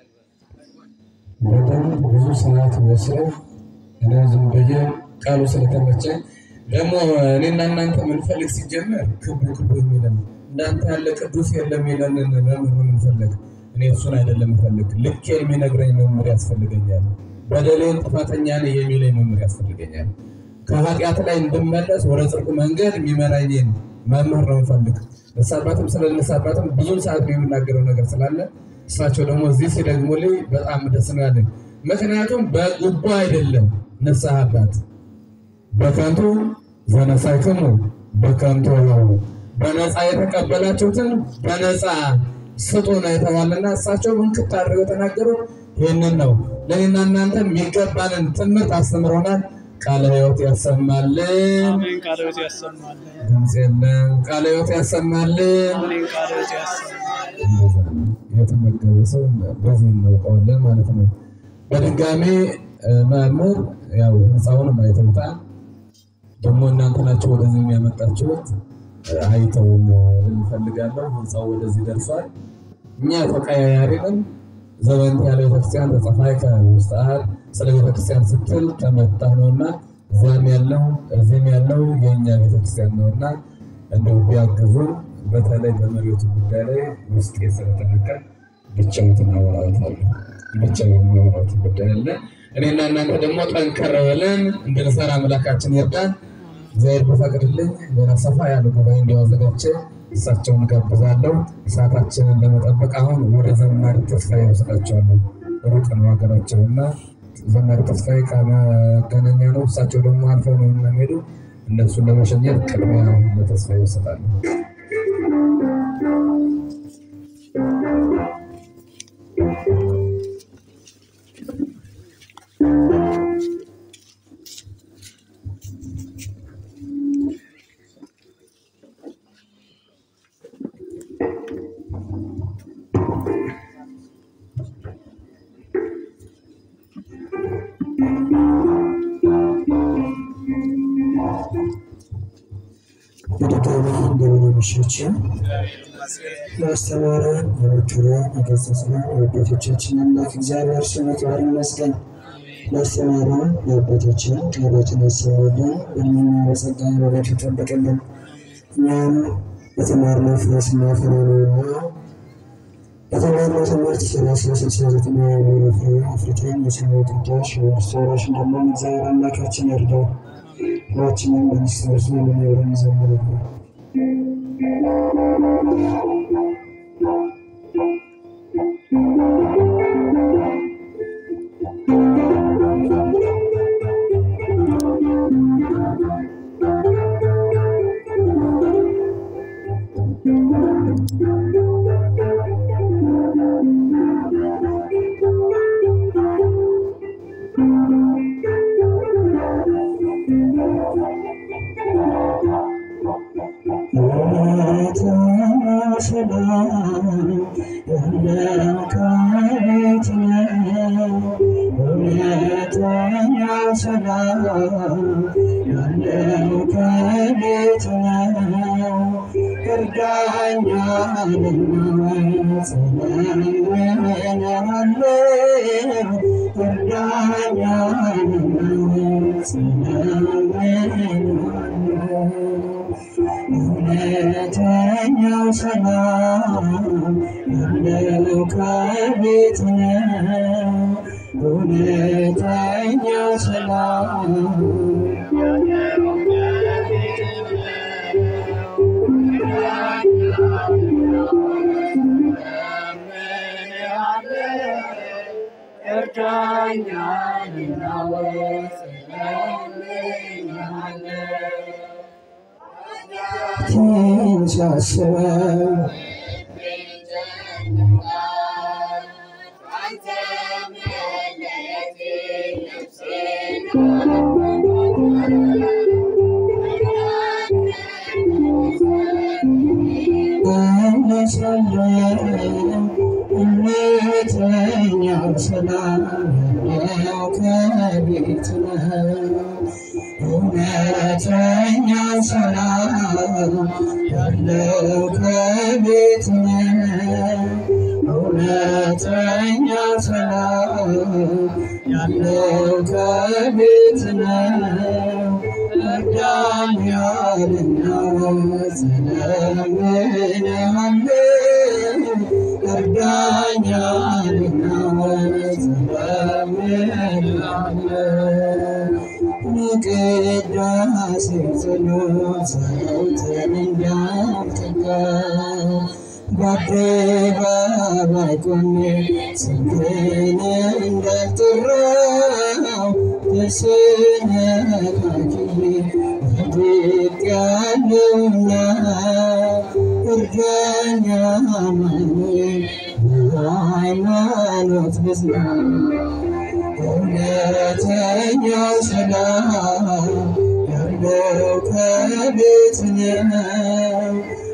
በደንብ ብዙ ሰዓት ወስደው እኔ ዝም ብዬ ቃሉ ስለተመቸኝ ደግሞ እኔና እናንተ ምንፈልግ ሲጀመር ክቡ ክቡ የሚለን እንዳንተ ያለ ቅዱስ የለም የሚለንን መምህር ምንፈልግ እኔ እሱን አይደለም ምፈልግ ልክ የሚነግረኝ መምህር ያስፈልገኛል። በደሌን ጥፋተኛ ነኝ የሚለኝ መምህር ያስፈልገኛል። ከኃጢአት ላይ እንድመለስ ወደ ጽድቁ መንገድ የሚመራኝን መምህር ነው ምፈልግ። ንስሐ አባትም ስለ ንስሐ አባትም ብዙም ሰዓት ነው የምናገረው ነገር ስላለ እሳቸው ደግሞ እዚህ ሲደግሙልኝ በጣም ደስ ነው ያለኝ። ምክንያቱም በጉቦ አይደለም ንስሐ አባት በከንቱ ዘነሳይክሙ በከንቱ ነው በነፃ የተቀበላችሁትን በነፃ ስጡ ነው የተባለና እሳቸው እንክት አድርገው የተናገሩት ይህንን ነው። ለእኔና እናንተ የሚገባንን ትምህርት አስተምሮናል። ቃለ ሕይወት ያሰማልን። አሜን ቃሎት ያሰማል ድምፅ የለም። ቃለ ሕይወት ያሰማልን። አሜን ቃሎት ያሰማል እንደዛ ነው። የተመገበ ሰው በዚህ እናውቀዋለን ማለት ነው። በድጋሜ እ፣ መምህር ያው ህንፃውንም አይተውታል። ደግሞ እናንተ ናቸው ወደዚህ የሚያመጣችሁት እ፣ አይተውን እንፈልጋለሁ። ህንፃው ወደዚህ ደርሷል። እኛ ተቀያያሪ ነን። ዘበንት ያለ ቤተክርስቲያን ተጸፋይ ከውስጥ አል ስለ ቤተክርስቲያን ስትል ተመታ ነውና እዚያም ያለው እዚህም ያለው የእኛ ቤተክርስቲያን ነውና እንደው ቢያግዙን በተለይ በመሬቱ ጉዳይ ላይ ውስጤ ስለተነካ ብቻውትን አወራወታለሁ። ብቻውን ማውራት ጉዳይ አለ። እኔና እናንተ ደግሞ ጠንከር ብለን እንድንሰራ አምላካችን ይርዳን። እግዚአብሔር በፈቅድልኝ ሌላ ሰፋ ያለ ጉባኤ እንዲያዘጋጀ እሳቸውን ጋብዛለሁ። ሰዓታችንን ለመጠበቅ አሁን ወደ ዘማሪ ተስፋ ይወስዳቸዋለሁ። ሩቅ ነው ሀገራቸውና ዘመር ተስፋዬ ከመገናኛ ነው። እሳቸው ደግሞ አልፈው ነው የሚሄዱ። እነሱን ለመሸኘት ቅድሚያ ለተስፋዬ ይሰጣሉ። በድጋሚ እንደምን አመሻችሁ። ያስተማረን የመከረን የገሰጸን የአባቶቻችን አምላክ እግዚአብሔር ስሙ ክብር ይመስገን። ያስተማረን የአባቶችን ቃሎትን ያሰማልን፣ በእድሜና በጸጋ በቤቱ ይጠብቅልን። እኛም በተማርነው ፍሬ ስናፈራ ነውና በተማርነው ትምህርት ሰላሳ ስልሳ ዘጠና የሚሆኑ ፍሬ አፍርተን የሰማይ ቅዳሽ የመንግስቱ ወራሽ እንደምንሆን እግዚአብሔር አምላካችን ይርዳው። ሁላችንም በክርስቶስ ለሚኖረን ይዘምርልን። እውነተኛው ሰላም ያለው ከቤት ነው። እውነተኛው ሰላም ሳስበው እውነተኛው ሰላም ያለው ከቤት ነው። እውነተኛው ሰላም ያለው ከቤት ነው። እውነተኛው ሰላም ያለው ከቤት ነው። እርዳኝ ያልና ስለምንሃለው እርዳኝ ያልና ስለምንሃለው ቅዳሴ ጸሎት ጸሎትን እንዳልተጋ በአደባባይ ቆሜ ስምህን እንዳልጠራው ተሰነካክዬ ወድቄአለሁና እርዳኝ አማኑኤል በሃይማኖት ብጽና እውነተኛው ሰላም ያለው ከቤት ነው።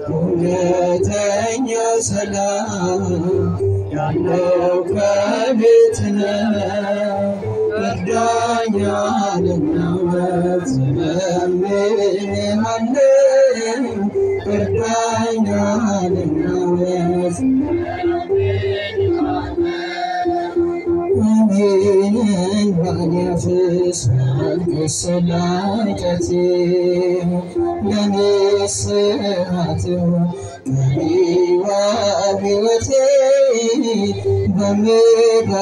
እውነተኛው ሰላም ያለው ከቤት ነው። እርዳኝ አለና ስለምንሃለው እርዳኝ አለና እኔን ባያፍስ ከሰላቀቴ ለንስሐት ቀሪዋ ሕይወቴ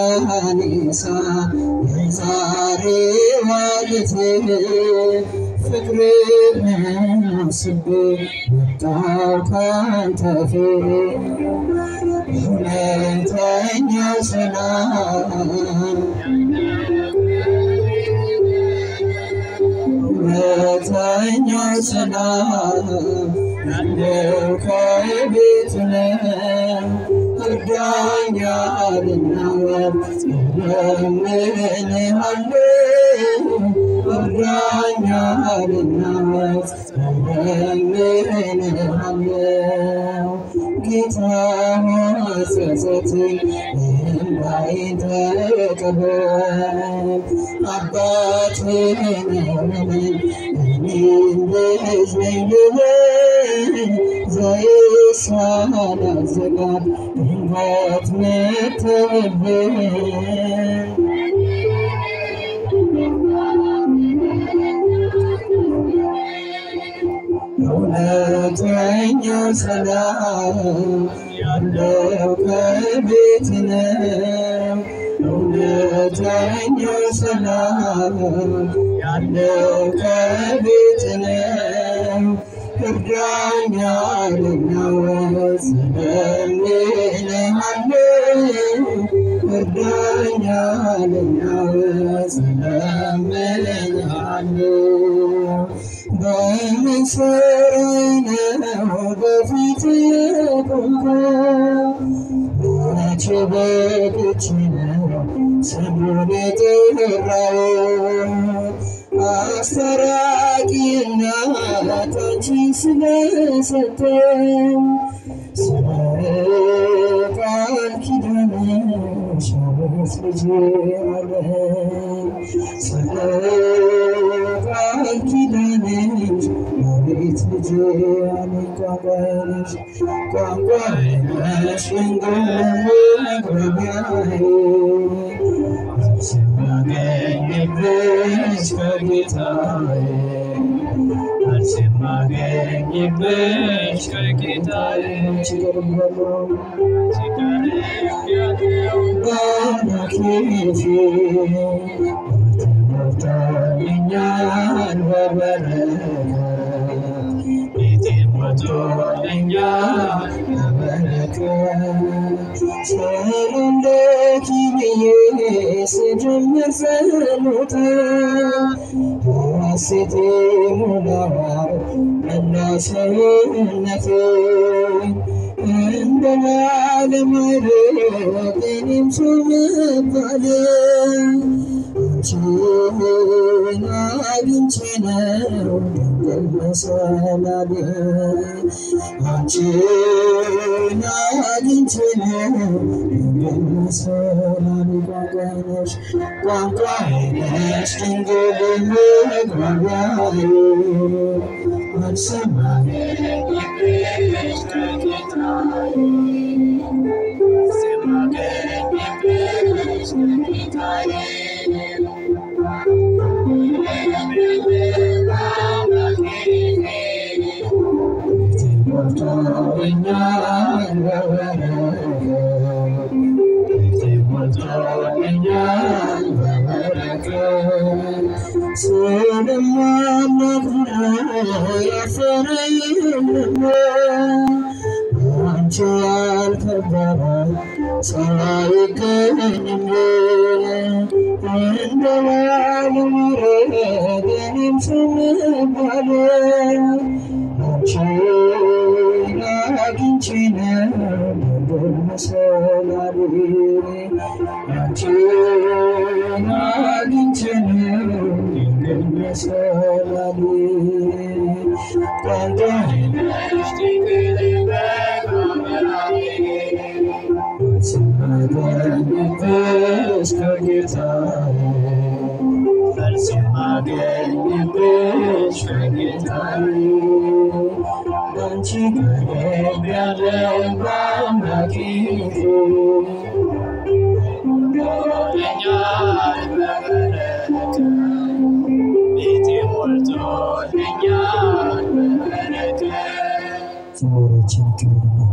በመድኃኒሳ የዛሬ ማለቴ ፍቅርህን አስቤ መጣሁ ካንተ ፊት እውነተኛ ሰላም እውነተኛ ሰላም ያለው ከቤት ነው እርዳኛልና እለምንሃለሁ እርዳኛልና እለምንሃለሁ ጌታ ሆይ ጸጸቴን እንባዬን ተቀበል አባትህ ነህ እኔም ልጅ ነኝ ልበል ዘይት ሳላዘጋጅ ድንገት መጥተህብኝ እውነተኛ ሰላም ያለው ከቤት ነው። እውነተኛ ሰላም ያለው ከቤት ነው። እርዳኛልና ስለምንሃለው እርዳኛልና ስለምንሃለው በምስር ነው በፊት የቆምኩት መቼ በግች ነው ስሙን የጠራሁት አስታራቂና አንቺን ስለሰጠኝ ስለ ቃል ኪዳንሽ አቤት ልጄ አለኝ ስለ ቃል ኪዳንሽ አቤት ልጄ አለኝ ቋንቋነሽ ቋንቋነሽ እንጎ መግባቢያዬ ስማገኝብሽ ከጌታዬ ስማገኝብሽ ከጌታዬ ችግርበለው በአምላኬ ፊት ሞልቶልኛል በበረከት ቤቴን ሞልቶልኛል በበረከት ሰላምለኪ ብዬ ስጀምር ጸሎት ሐሴቴ ሞላዋል መላ ሰውነቴ እንደ ባለማድረግ እኔም ሰው መባል አንቺን አግኝቼ ነው ድንግል መሰላል አንቺን አግኝቼ ነው ድንግል መሰላል ቋንቋነሽ ቋንቋነሽ ድንግል መግባቢያዬ አልሰማኝ ሞልቶልኛል በበረከት ሞልቶልኛል በበረከት ስለማናግር ያፈረ የለም አንቺ ያልከበረ ሰው አይገኝም እንደ ባለማድረግ እኔም ሰው መባል አንቺን አግኝቼ ነው ድንግል መሰላል አንቺን አግኝቼ ነው ድንግል መሰላል ቋንቋነሽ ድንግል ስማገኝብሽ ከጌታዬ ስማገኝብሽ ከጌታዬ አንቺ ቀረብ ያለ በአምላኬ ዞሮችን ክብር ነው።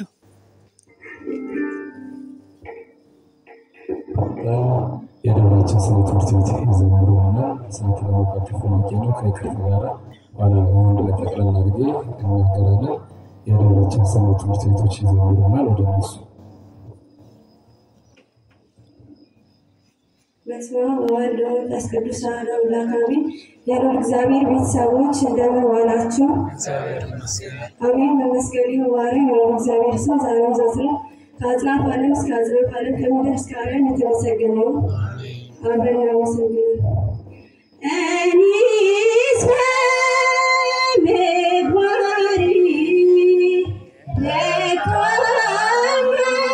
የደብራችን መንፈሳዊ ትምህርት ቤት የዘመሩ እና ሰዓት ለመቋጨት ፈልጌ ነው። ከይቅርታ ጋር ኋላ ወንድ ላይ ጠቅላላ አድርጌ እናገራለን። የደብራችን ሰንበት ትምህርት ቤቶች ይዘምሩናል። ወደ እነሱ በስመ አብ ወወልድ ወመንፈስ ቅዱስ አሐዱ አምላክ አሜን። የልዑል እግዚአብሔር ቤተሰቦች እንደምን ዋላችሁ? እግዚአብሔር ይመስገን። አሜን። በመስቀል ዋሪ የልዑል እግዚአብሔር ስም ዛሬም ዘወትርም ከአጽናፈ ዓለም እስከ አጽናፈ ዓለም ከምድር እስከ ዓለም የተመሰገነ ይሁን። አብረን እናመሰግናለን። እኔስ በምግባሬ ደካማ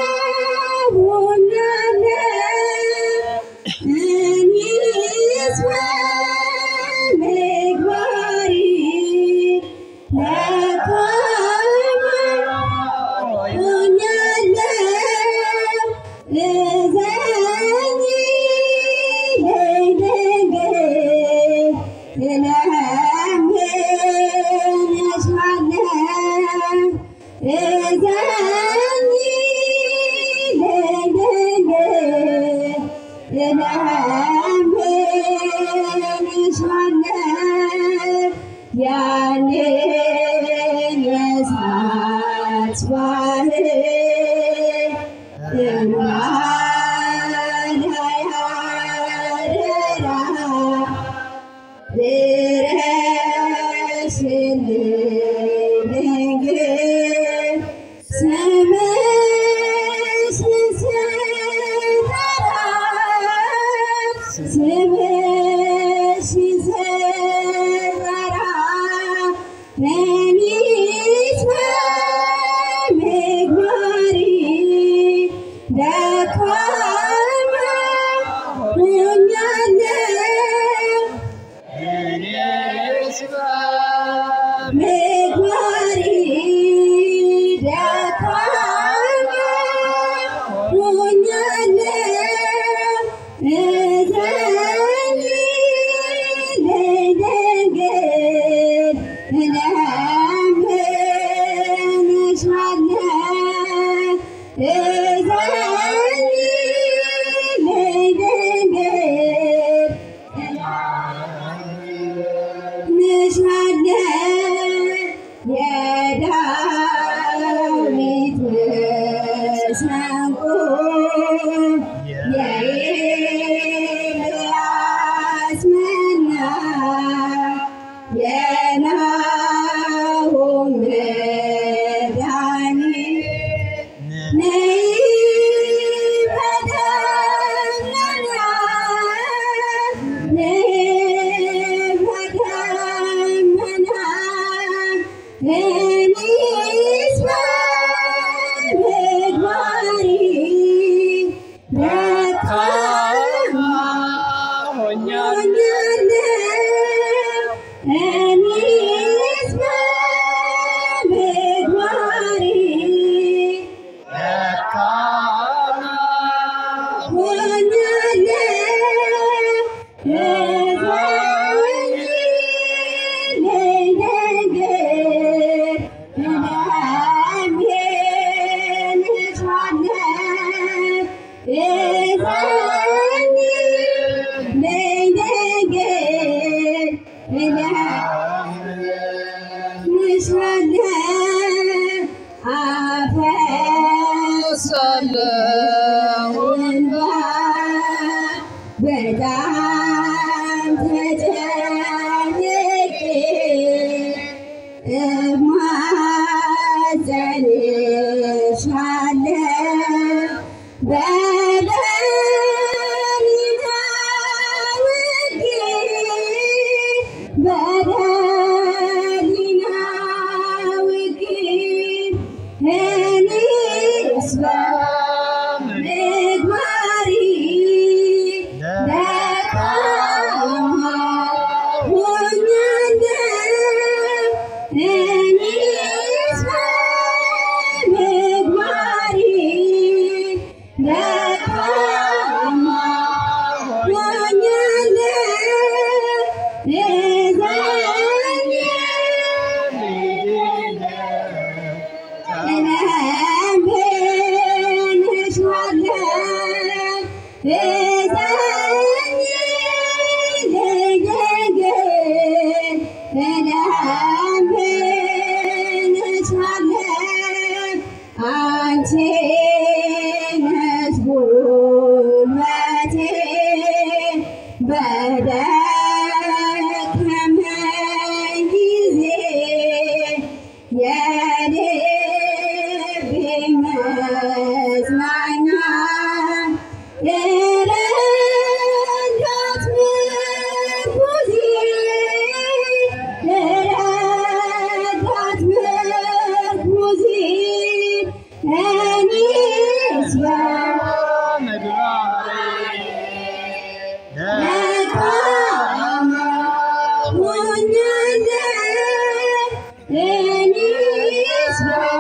ሆኛለሁ። እኔስ በምግባሬ ደካማ ሆኛለሁ። እዘኝ ያንን የእሳት ባህር ደካማ ሆኛለሁ ምግባሬ ደካማ ሆኛለሁ። እዘኝ ልደንግል እለምንሻለሁ። እዘኝ ልደንግል ንሻለ የዳዊት መሰንቆ የኤልያስ መና የናሆም መድኃኒት ነይ በደመና ነይ በደመና እኔስ በምግባሬ ደካማ ሆኛለሁ። እኔስ በምግባሬ እንባ በጣም ተጨንቄ እማጸንሻለሁ በደሊና ውዴ በደሊና ውዴ እኔስ በምግባሬ ደካማ ሆኛለሁ። እኔስ በምግባሬ ደካማ ሆኛለሁ። እዘኝ የልቤ መጽናኛ የረዳት ምርኩዜ የረዳት ምርኩዜ እኔስ ደካማ ሆኛለሁ እኔስ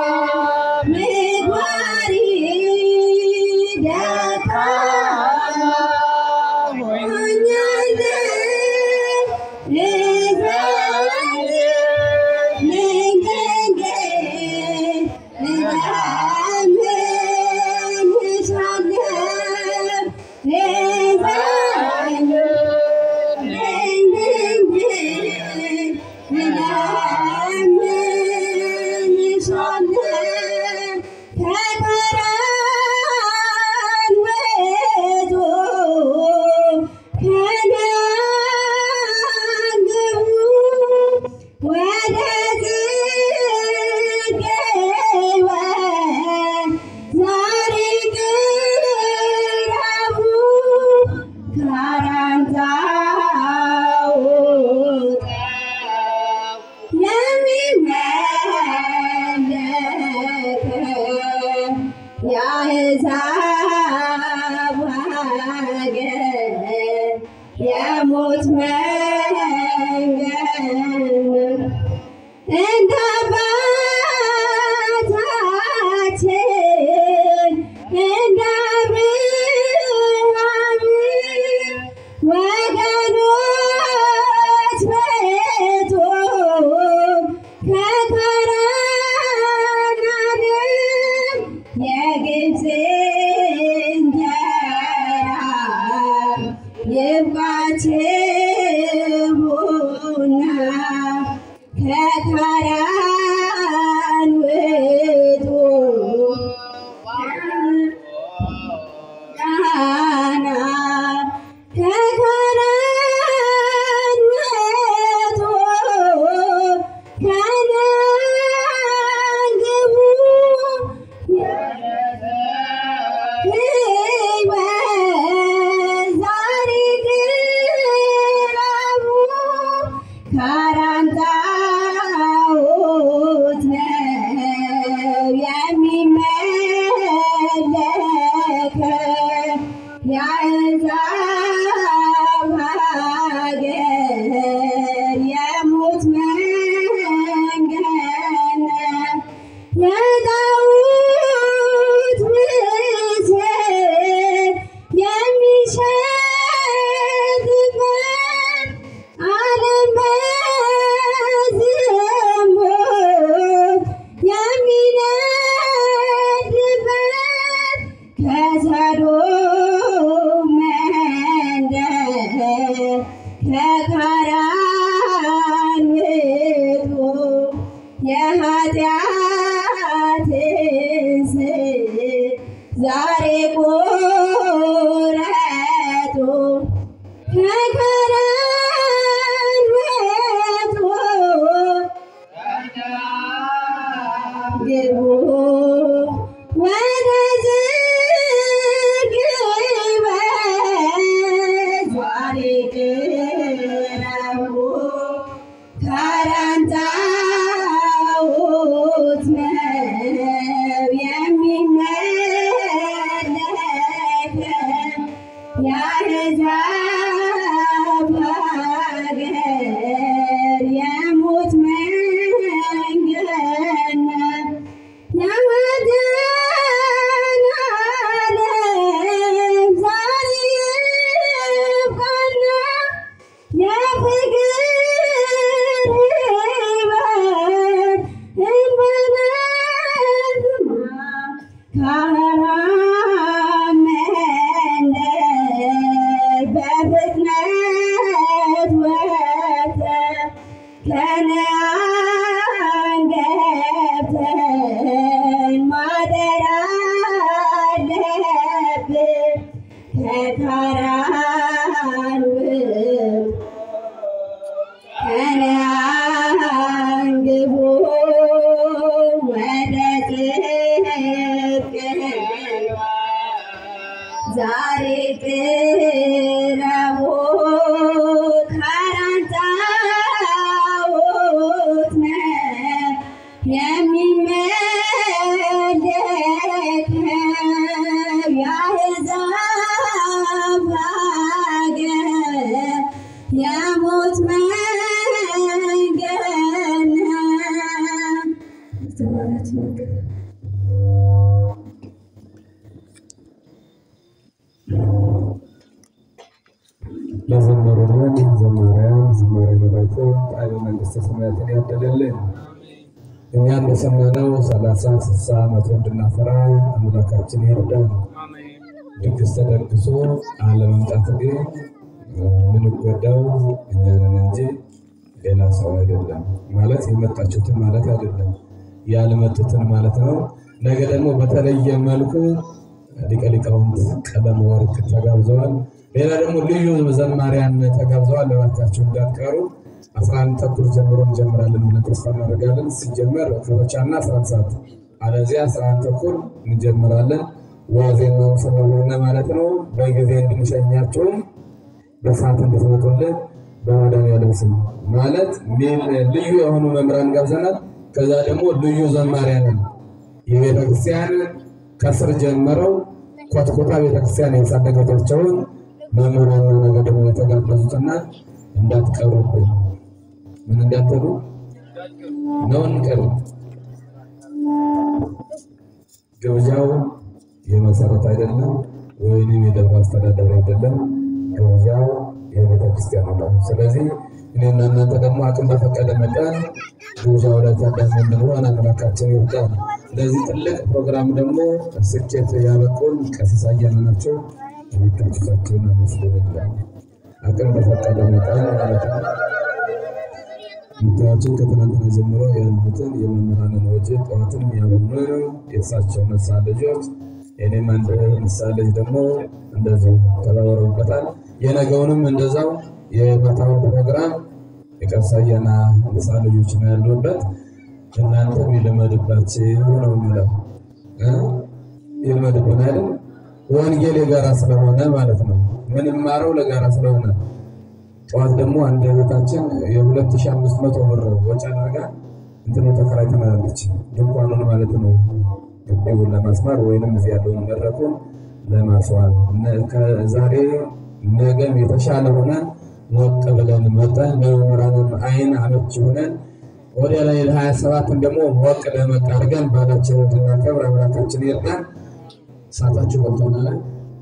በምግባሬ ደካማ የአሕዛብ ሀገር የሞት መንገድ እንደ አባታችን እንደ አብርሃም ወገኖች በቶ ከካራን አገር የግብፅ እንጀራ ይብቃችሁና ከካራን ውጡ ዳና ከካራን ውጡ ከነዓን ግቡ ሕይወት ዛሬ ቅረቡ ካራን ጣዖት ነው የሚመለከው የአሕዛብ ሀገር የሞት መንገድ ነው። የዳዊት ምስል የሚሸጥበት ዓለም በዝሙት የሚነድበት ከሰዶም መንደር ከካራን ውጡ የኃጢአትን ስር ዛሬ ቆረጡ ከካራን ውጡ ግቡ ወደ ዝግበት ዛሬ ቅረቡ ካራን ጣዖት ነው የሚመለከው የአሕዛብ ሀገር የሞት መንገድ ነው። የወደን ዓለም ዛሬ ይብቃና የፍቅር ሕይወት እንበለዝማ ካራን መንደር በፍጥነት ወጥተን ከነዓን ገብተን ማደር አለብን። ከካራን ውስጥ ከነዓን ግቡ የሚመለከው የአሕዛብ ሀገር የሞት መንገድ ነው። ለዘመሩልን ዘማሪያን ዝማሬ መላእክት ጣዕመ መንግሥተ ሰማያትን ያደለልን እኛ እንደሰማነው ሰላሳ ስልሳ መቶ እንድናፈራ አምላካችን ይርዳል። ድግስ ተደግሶ አለመምጣት ግን የምንጎዳው እኛንን እንጂ ሌላ ሰው አይደለም። ማለት የመጣችሁትን ማለት አይደለም፣ ያልመጡትን ማለት ነው። ነገ ደግሞ በተለየ መልኩ ሊቀ ሊቃውንት ቀለም ወርቅ ተጋብዘዋል። ሌላ ደግሞ ልዩ ዘማሪያን ተጋብዘዋል። እባካችሁ እንዳትቀሩ። አስራ አንድ ተኩል ጀምሮ እንጀምራለን ብለን ተስፋ እናደርጋለን። ሲጀመር ከበቻና አስራ አንድ ሰዓት አለዚያ አስራ አንድ ተኩል እንጀምራለን። ዋዜማም ስለሆነ ማለት ነው በጊዜ እንድንሸኛቸውም በሰዓት እንድትመጡልን በመድኃኒዓለም ስም ማለት ሜል ልዩ የሆኑ መምህራን ጋብዘናል። ከዛ ደግሞ ልዩ ዘማሪያንን የቤተ ክርስቲያን ከስር ጀምረው ኮትኮታ ቤተክርስቲያን ያሳደገቻቸውን መምህራን ነው ነገ ደግሞ የተጋበዙትና እንዳትቀሩብን። ምን እንዳትሉ ነው እንቀር ግብዣው የመሰረት አይደለም፣ ወይንም የደብረ አስተዳደር አይደለም። ግብዣው የቤተ ክርስቲያኑ ነው። ስለዚህ እኔና እናንተ ደግሞ አቅም በፈቀደ መጠን ግብዣው ላይ ታዳሚ እንድንሆን አምላካችን ይርዳል። ለዚህ ትልቅ ፕሮግራም ደግሞ ስኬት ያበቁን ቀሲስ አያሌው ናቸው። የሚታችሳቸውን አመስግንላል። አቅም በፈቀደ መጠን ማለት ነው። ምታያችን ከትናንትና ጀምሮ ያሉትን የመምህራንን ወጪ ጠዋትን የሚያምኑ የእሳቸው ነሳ ልጆች የኔም አንድ ነሳ ልጅ ደግሞ እንደዚሁ ተባበረውበታል። የነገውንም እንደዛው የማታውን ፕሮግራም የቀሳየና ነሳ ልጆች ነው ያሉበት። እናንተም ይልመድባችሁ ነው የሚለው እ ይልመድብን አይደል? ወንጌል የጋራ ስለሆነ ማለት ነው። ምንማረው ለጋራ ስለሆነ ጠዋት ደግሞ አንድ እህታችን የሁለት ሺህ አምስት መቶ ብር ወጪ አድርጋ እንትኑ ተከራይተናለች። ድንኳኑን ማለት ነው ግቢውን ለማስማር ወይንም እዚህ ያለውን መድረኩን ለማስዋብ ከዛሬ ነገም የተሻለ ሆነን ሞቅ ብለን መጠን በመምህራንም አይን አመች ሆነን ወደ ላይ ለሀያ ሰባትን ደግሞ ሞቅ ደመቅ አድርገን ባላችን እንድናከብር አምላካችን ይርዳን። ሰዓታችሁ ገብቶናል።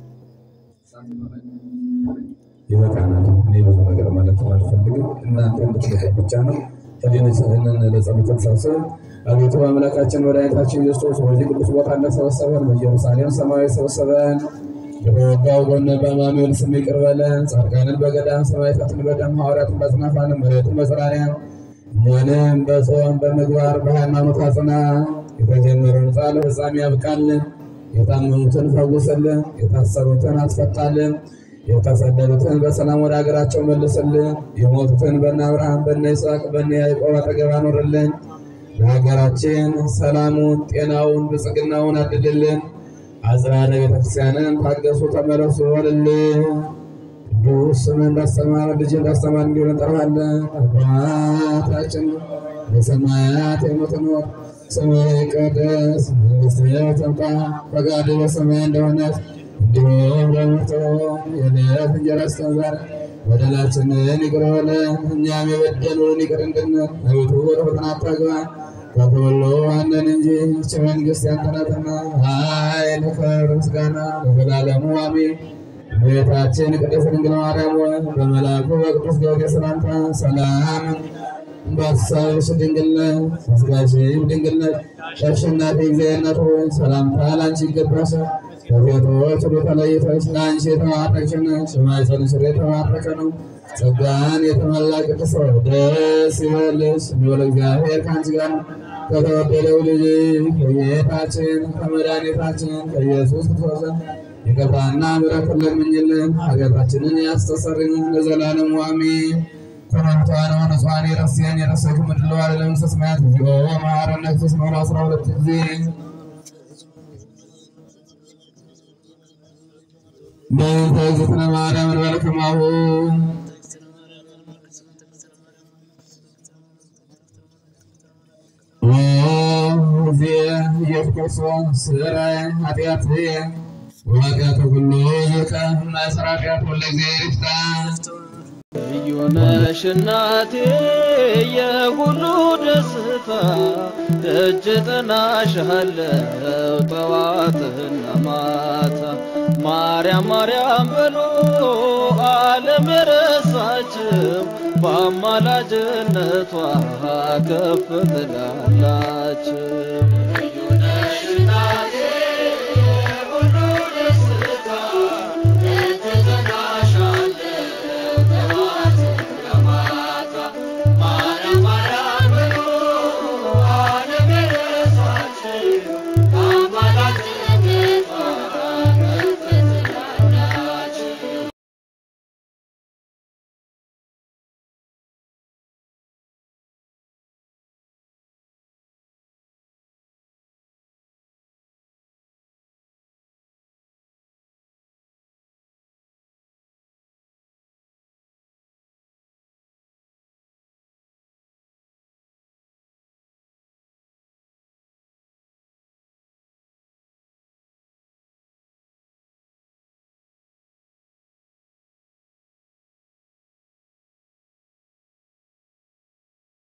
ይበቃናል። እኔ ብዙ ነገር ማለት አልፈልግም። እናንተ እንድትመጡ ብቻ ነው። ህሊናችንን ለጸሎት ተሰብስበን አቤቱ አምላካችን መድኃኒታችን ኢየሱስ በዚህ ቅዱስ ቦታ እንደሰበሰበን በኢየሩሳሌም ሰማያዊ ሰበሰበን። በወጋው ጎን በአማኑኤል ስም ይቅር በለን። ጻድቃንን በገዳም ሰማዕታትን በደም ሐዋርያትን በአጽናፋንም መሬትን በጽራንያ እኛንም በጾም በምግባር በሃይማኖት አጽና። የተጀመረውን ጻለ ፍጻሜ ያብቃልን። የታመሙትን ፈውስልን። የታሰሩትን አስፈታልን። የተሰደዱትን በሰላም ወደ ሀገራቸው መልስልን። የሞቱትን በነ አብርሃም በነ ይስሐቅ በነ ያዕቆብ አጠገብ አኖርልን። ለሀገራችን ሰላሙን፣ ጤናውን፣ ብጽግናውን አድልልን። አጽራረ ቤተክርስቲያንን ታገሱ፣ ተመለሱ በልልን። ቅዱስ ስምህ እንዳስተማረ ልጅ እንዳስተማር እንዲሆን እንጠራለን። አባታችን በሰማያት የምትኖር ስምህ ይቀደስ፣ መንግስትህ ትምጣ፣ ፈቃድህ በሰማይ እንደሆነች እንዲሁም በምድር የዕለት እንጀራችንን ስጠን ዛሬ፣ በደላችንን ይቅር በለን እኛም የበደሉንን ይቅር እንድንል፣ አቤቱ ወደ ፈተና አታግባን ከሁሉ አለን እንጂ ይህች መንግሥት ያንተ ናትና፣ ኃይል፣ ክብር፣ ምስጋና ለዘላለሙ አሜን። እመቤታችን ቅድስት ድንግል ማርያም ሆይ በመልአኩ በቅዱስ ገብርኤል ሰላምታ ሰላም በሐሳብሽ ድንግል ነሽ፣ በሥጋሽም ድንግል ነሽ። የአሸናፊ እግዚአብሔር እናት ሆይ ሰላምታ ለአንቺ ይገባሻል። ከሴቶች ሁሉ ተለይተሽ ለአንቺ የተባረክሽ ነሽ፣ የማኅፀንሽ ፍሬ የተባረከ ነው። ጸጋን የተመላ ቅድስት ሆይ ደስ ይበልሽ፣ ልዑል እግዚአብሔር ከአንቺ ጋር ነው። ከተወደደው ልጅ ከጌታችን ከመድኃኒታችን ከኢየሱስ ክርስቶስ ዘንድ ይቅርታና ምሕረትን ለምኝልን ኃጢአታችንን ያስተሰርይልን ለዘላለሙ አሜን። ኮረብታን ንጹሐን የረስያን የረሰቱ ምድር ለዋለ ለመንግሥተ ሰማያት እግዚኦ መሐረነ ክርስቶስ ነው አስራ ሁለት ጊዜ በእንተ እግዝእትነ ማርያም እንበለ ከማሁ ኦ ጊዜ ኢየሱስ ክርስቶስ ስራይ ኃጢአት ወቀት ሁሉ ዝቀ መስራፊያት ሁለ ጊዜ ይፍታ ልዩ ነሽ እናቴ የሁሉ ደስታ ደጅ ጥናሻለው ጠዋትና ማታ ማርያም ማርያም ብሎ ዓለም የረሳችው በአማላጅነቷ ከፍ ትላላችሁ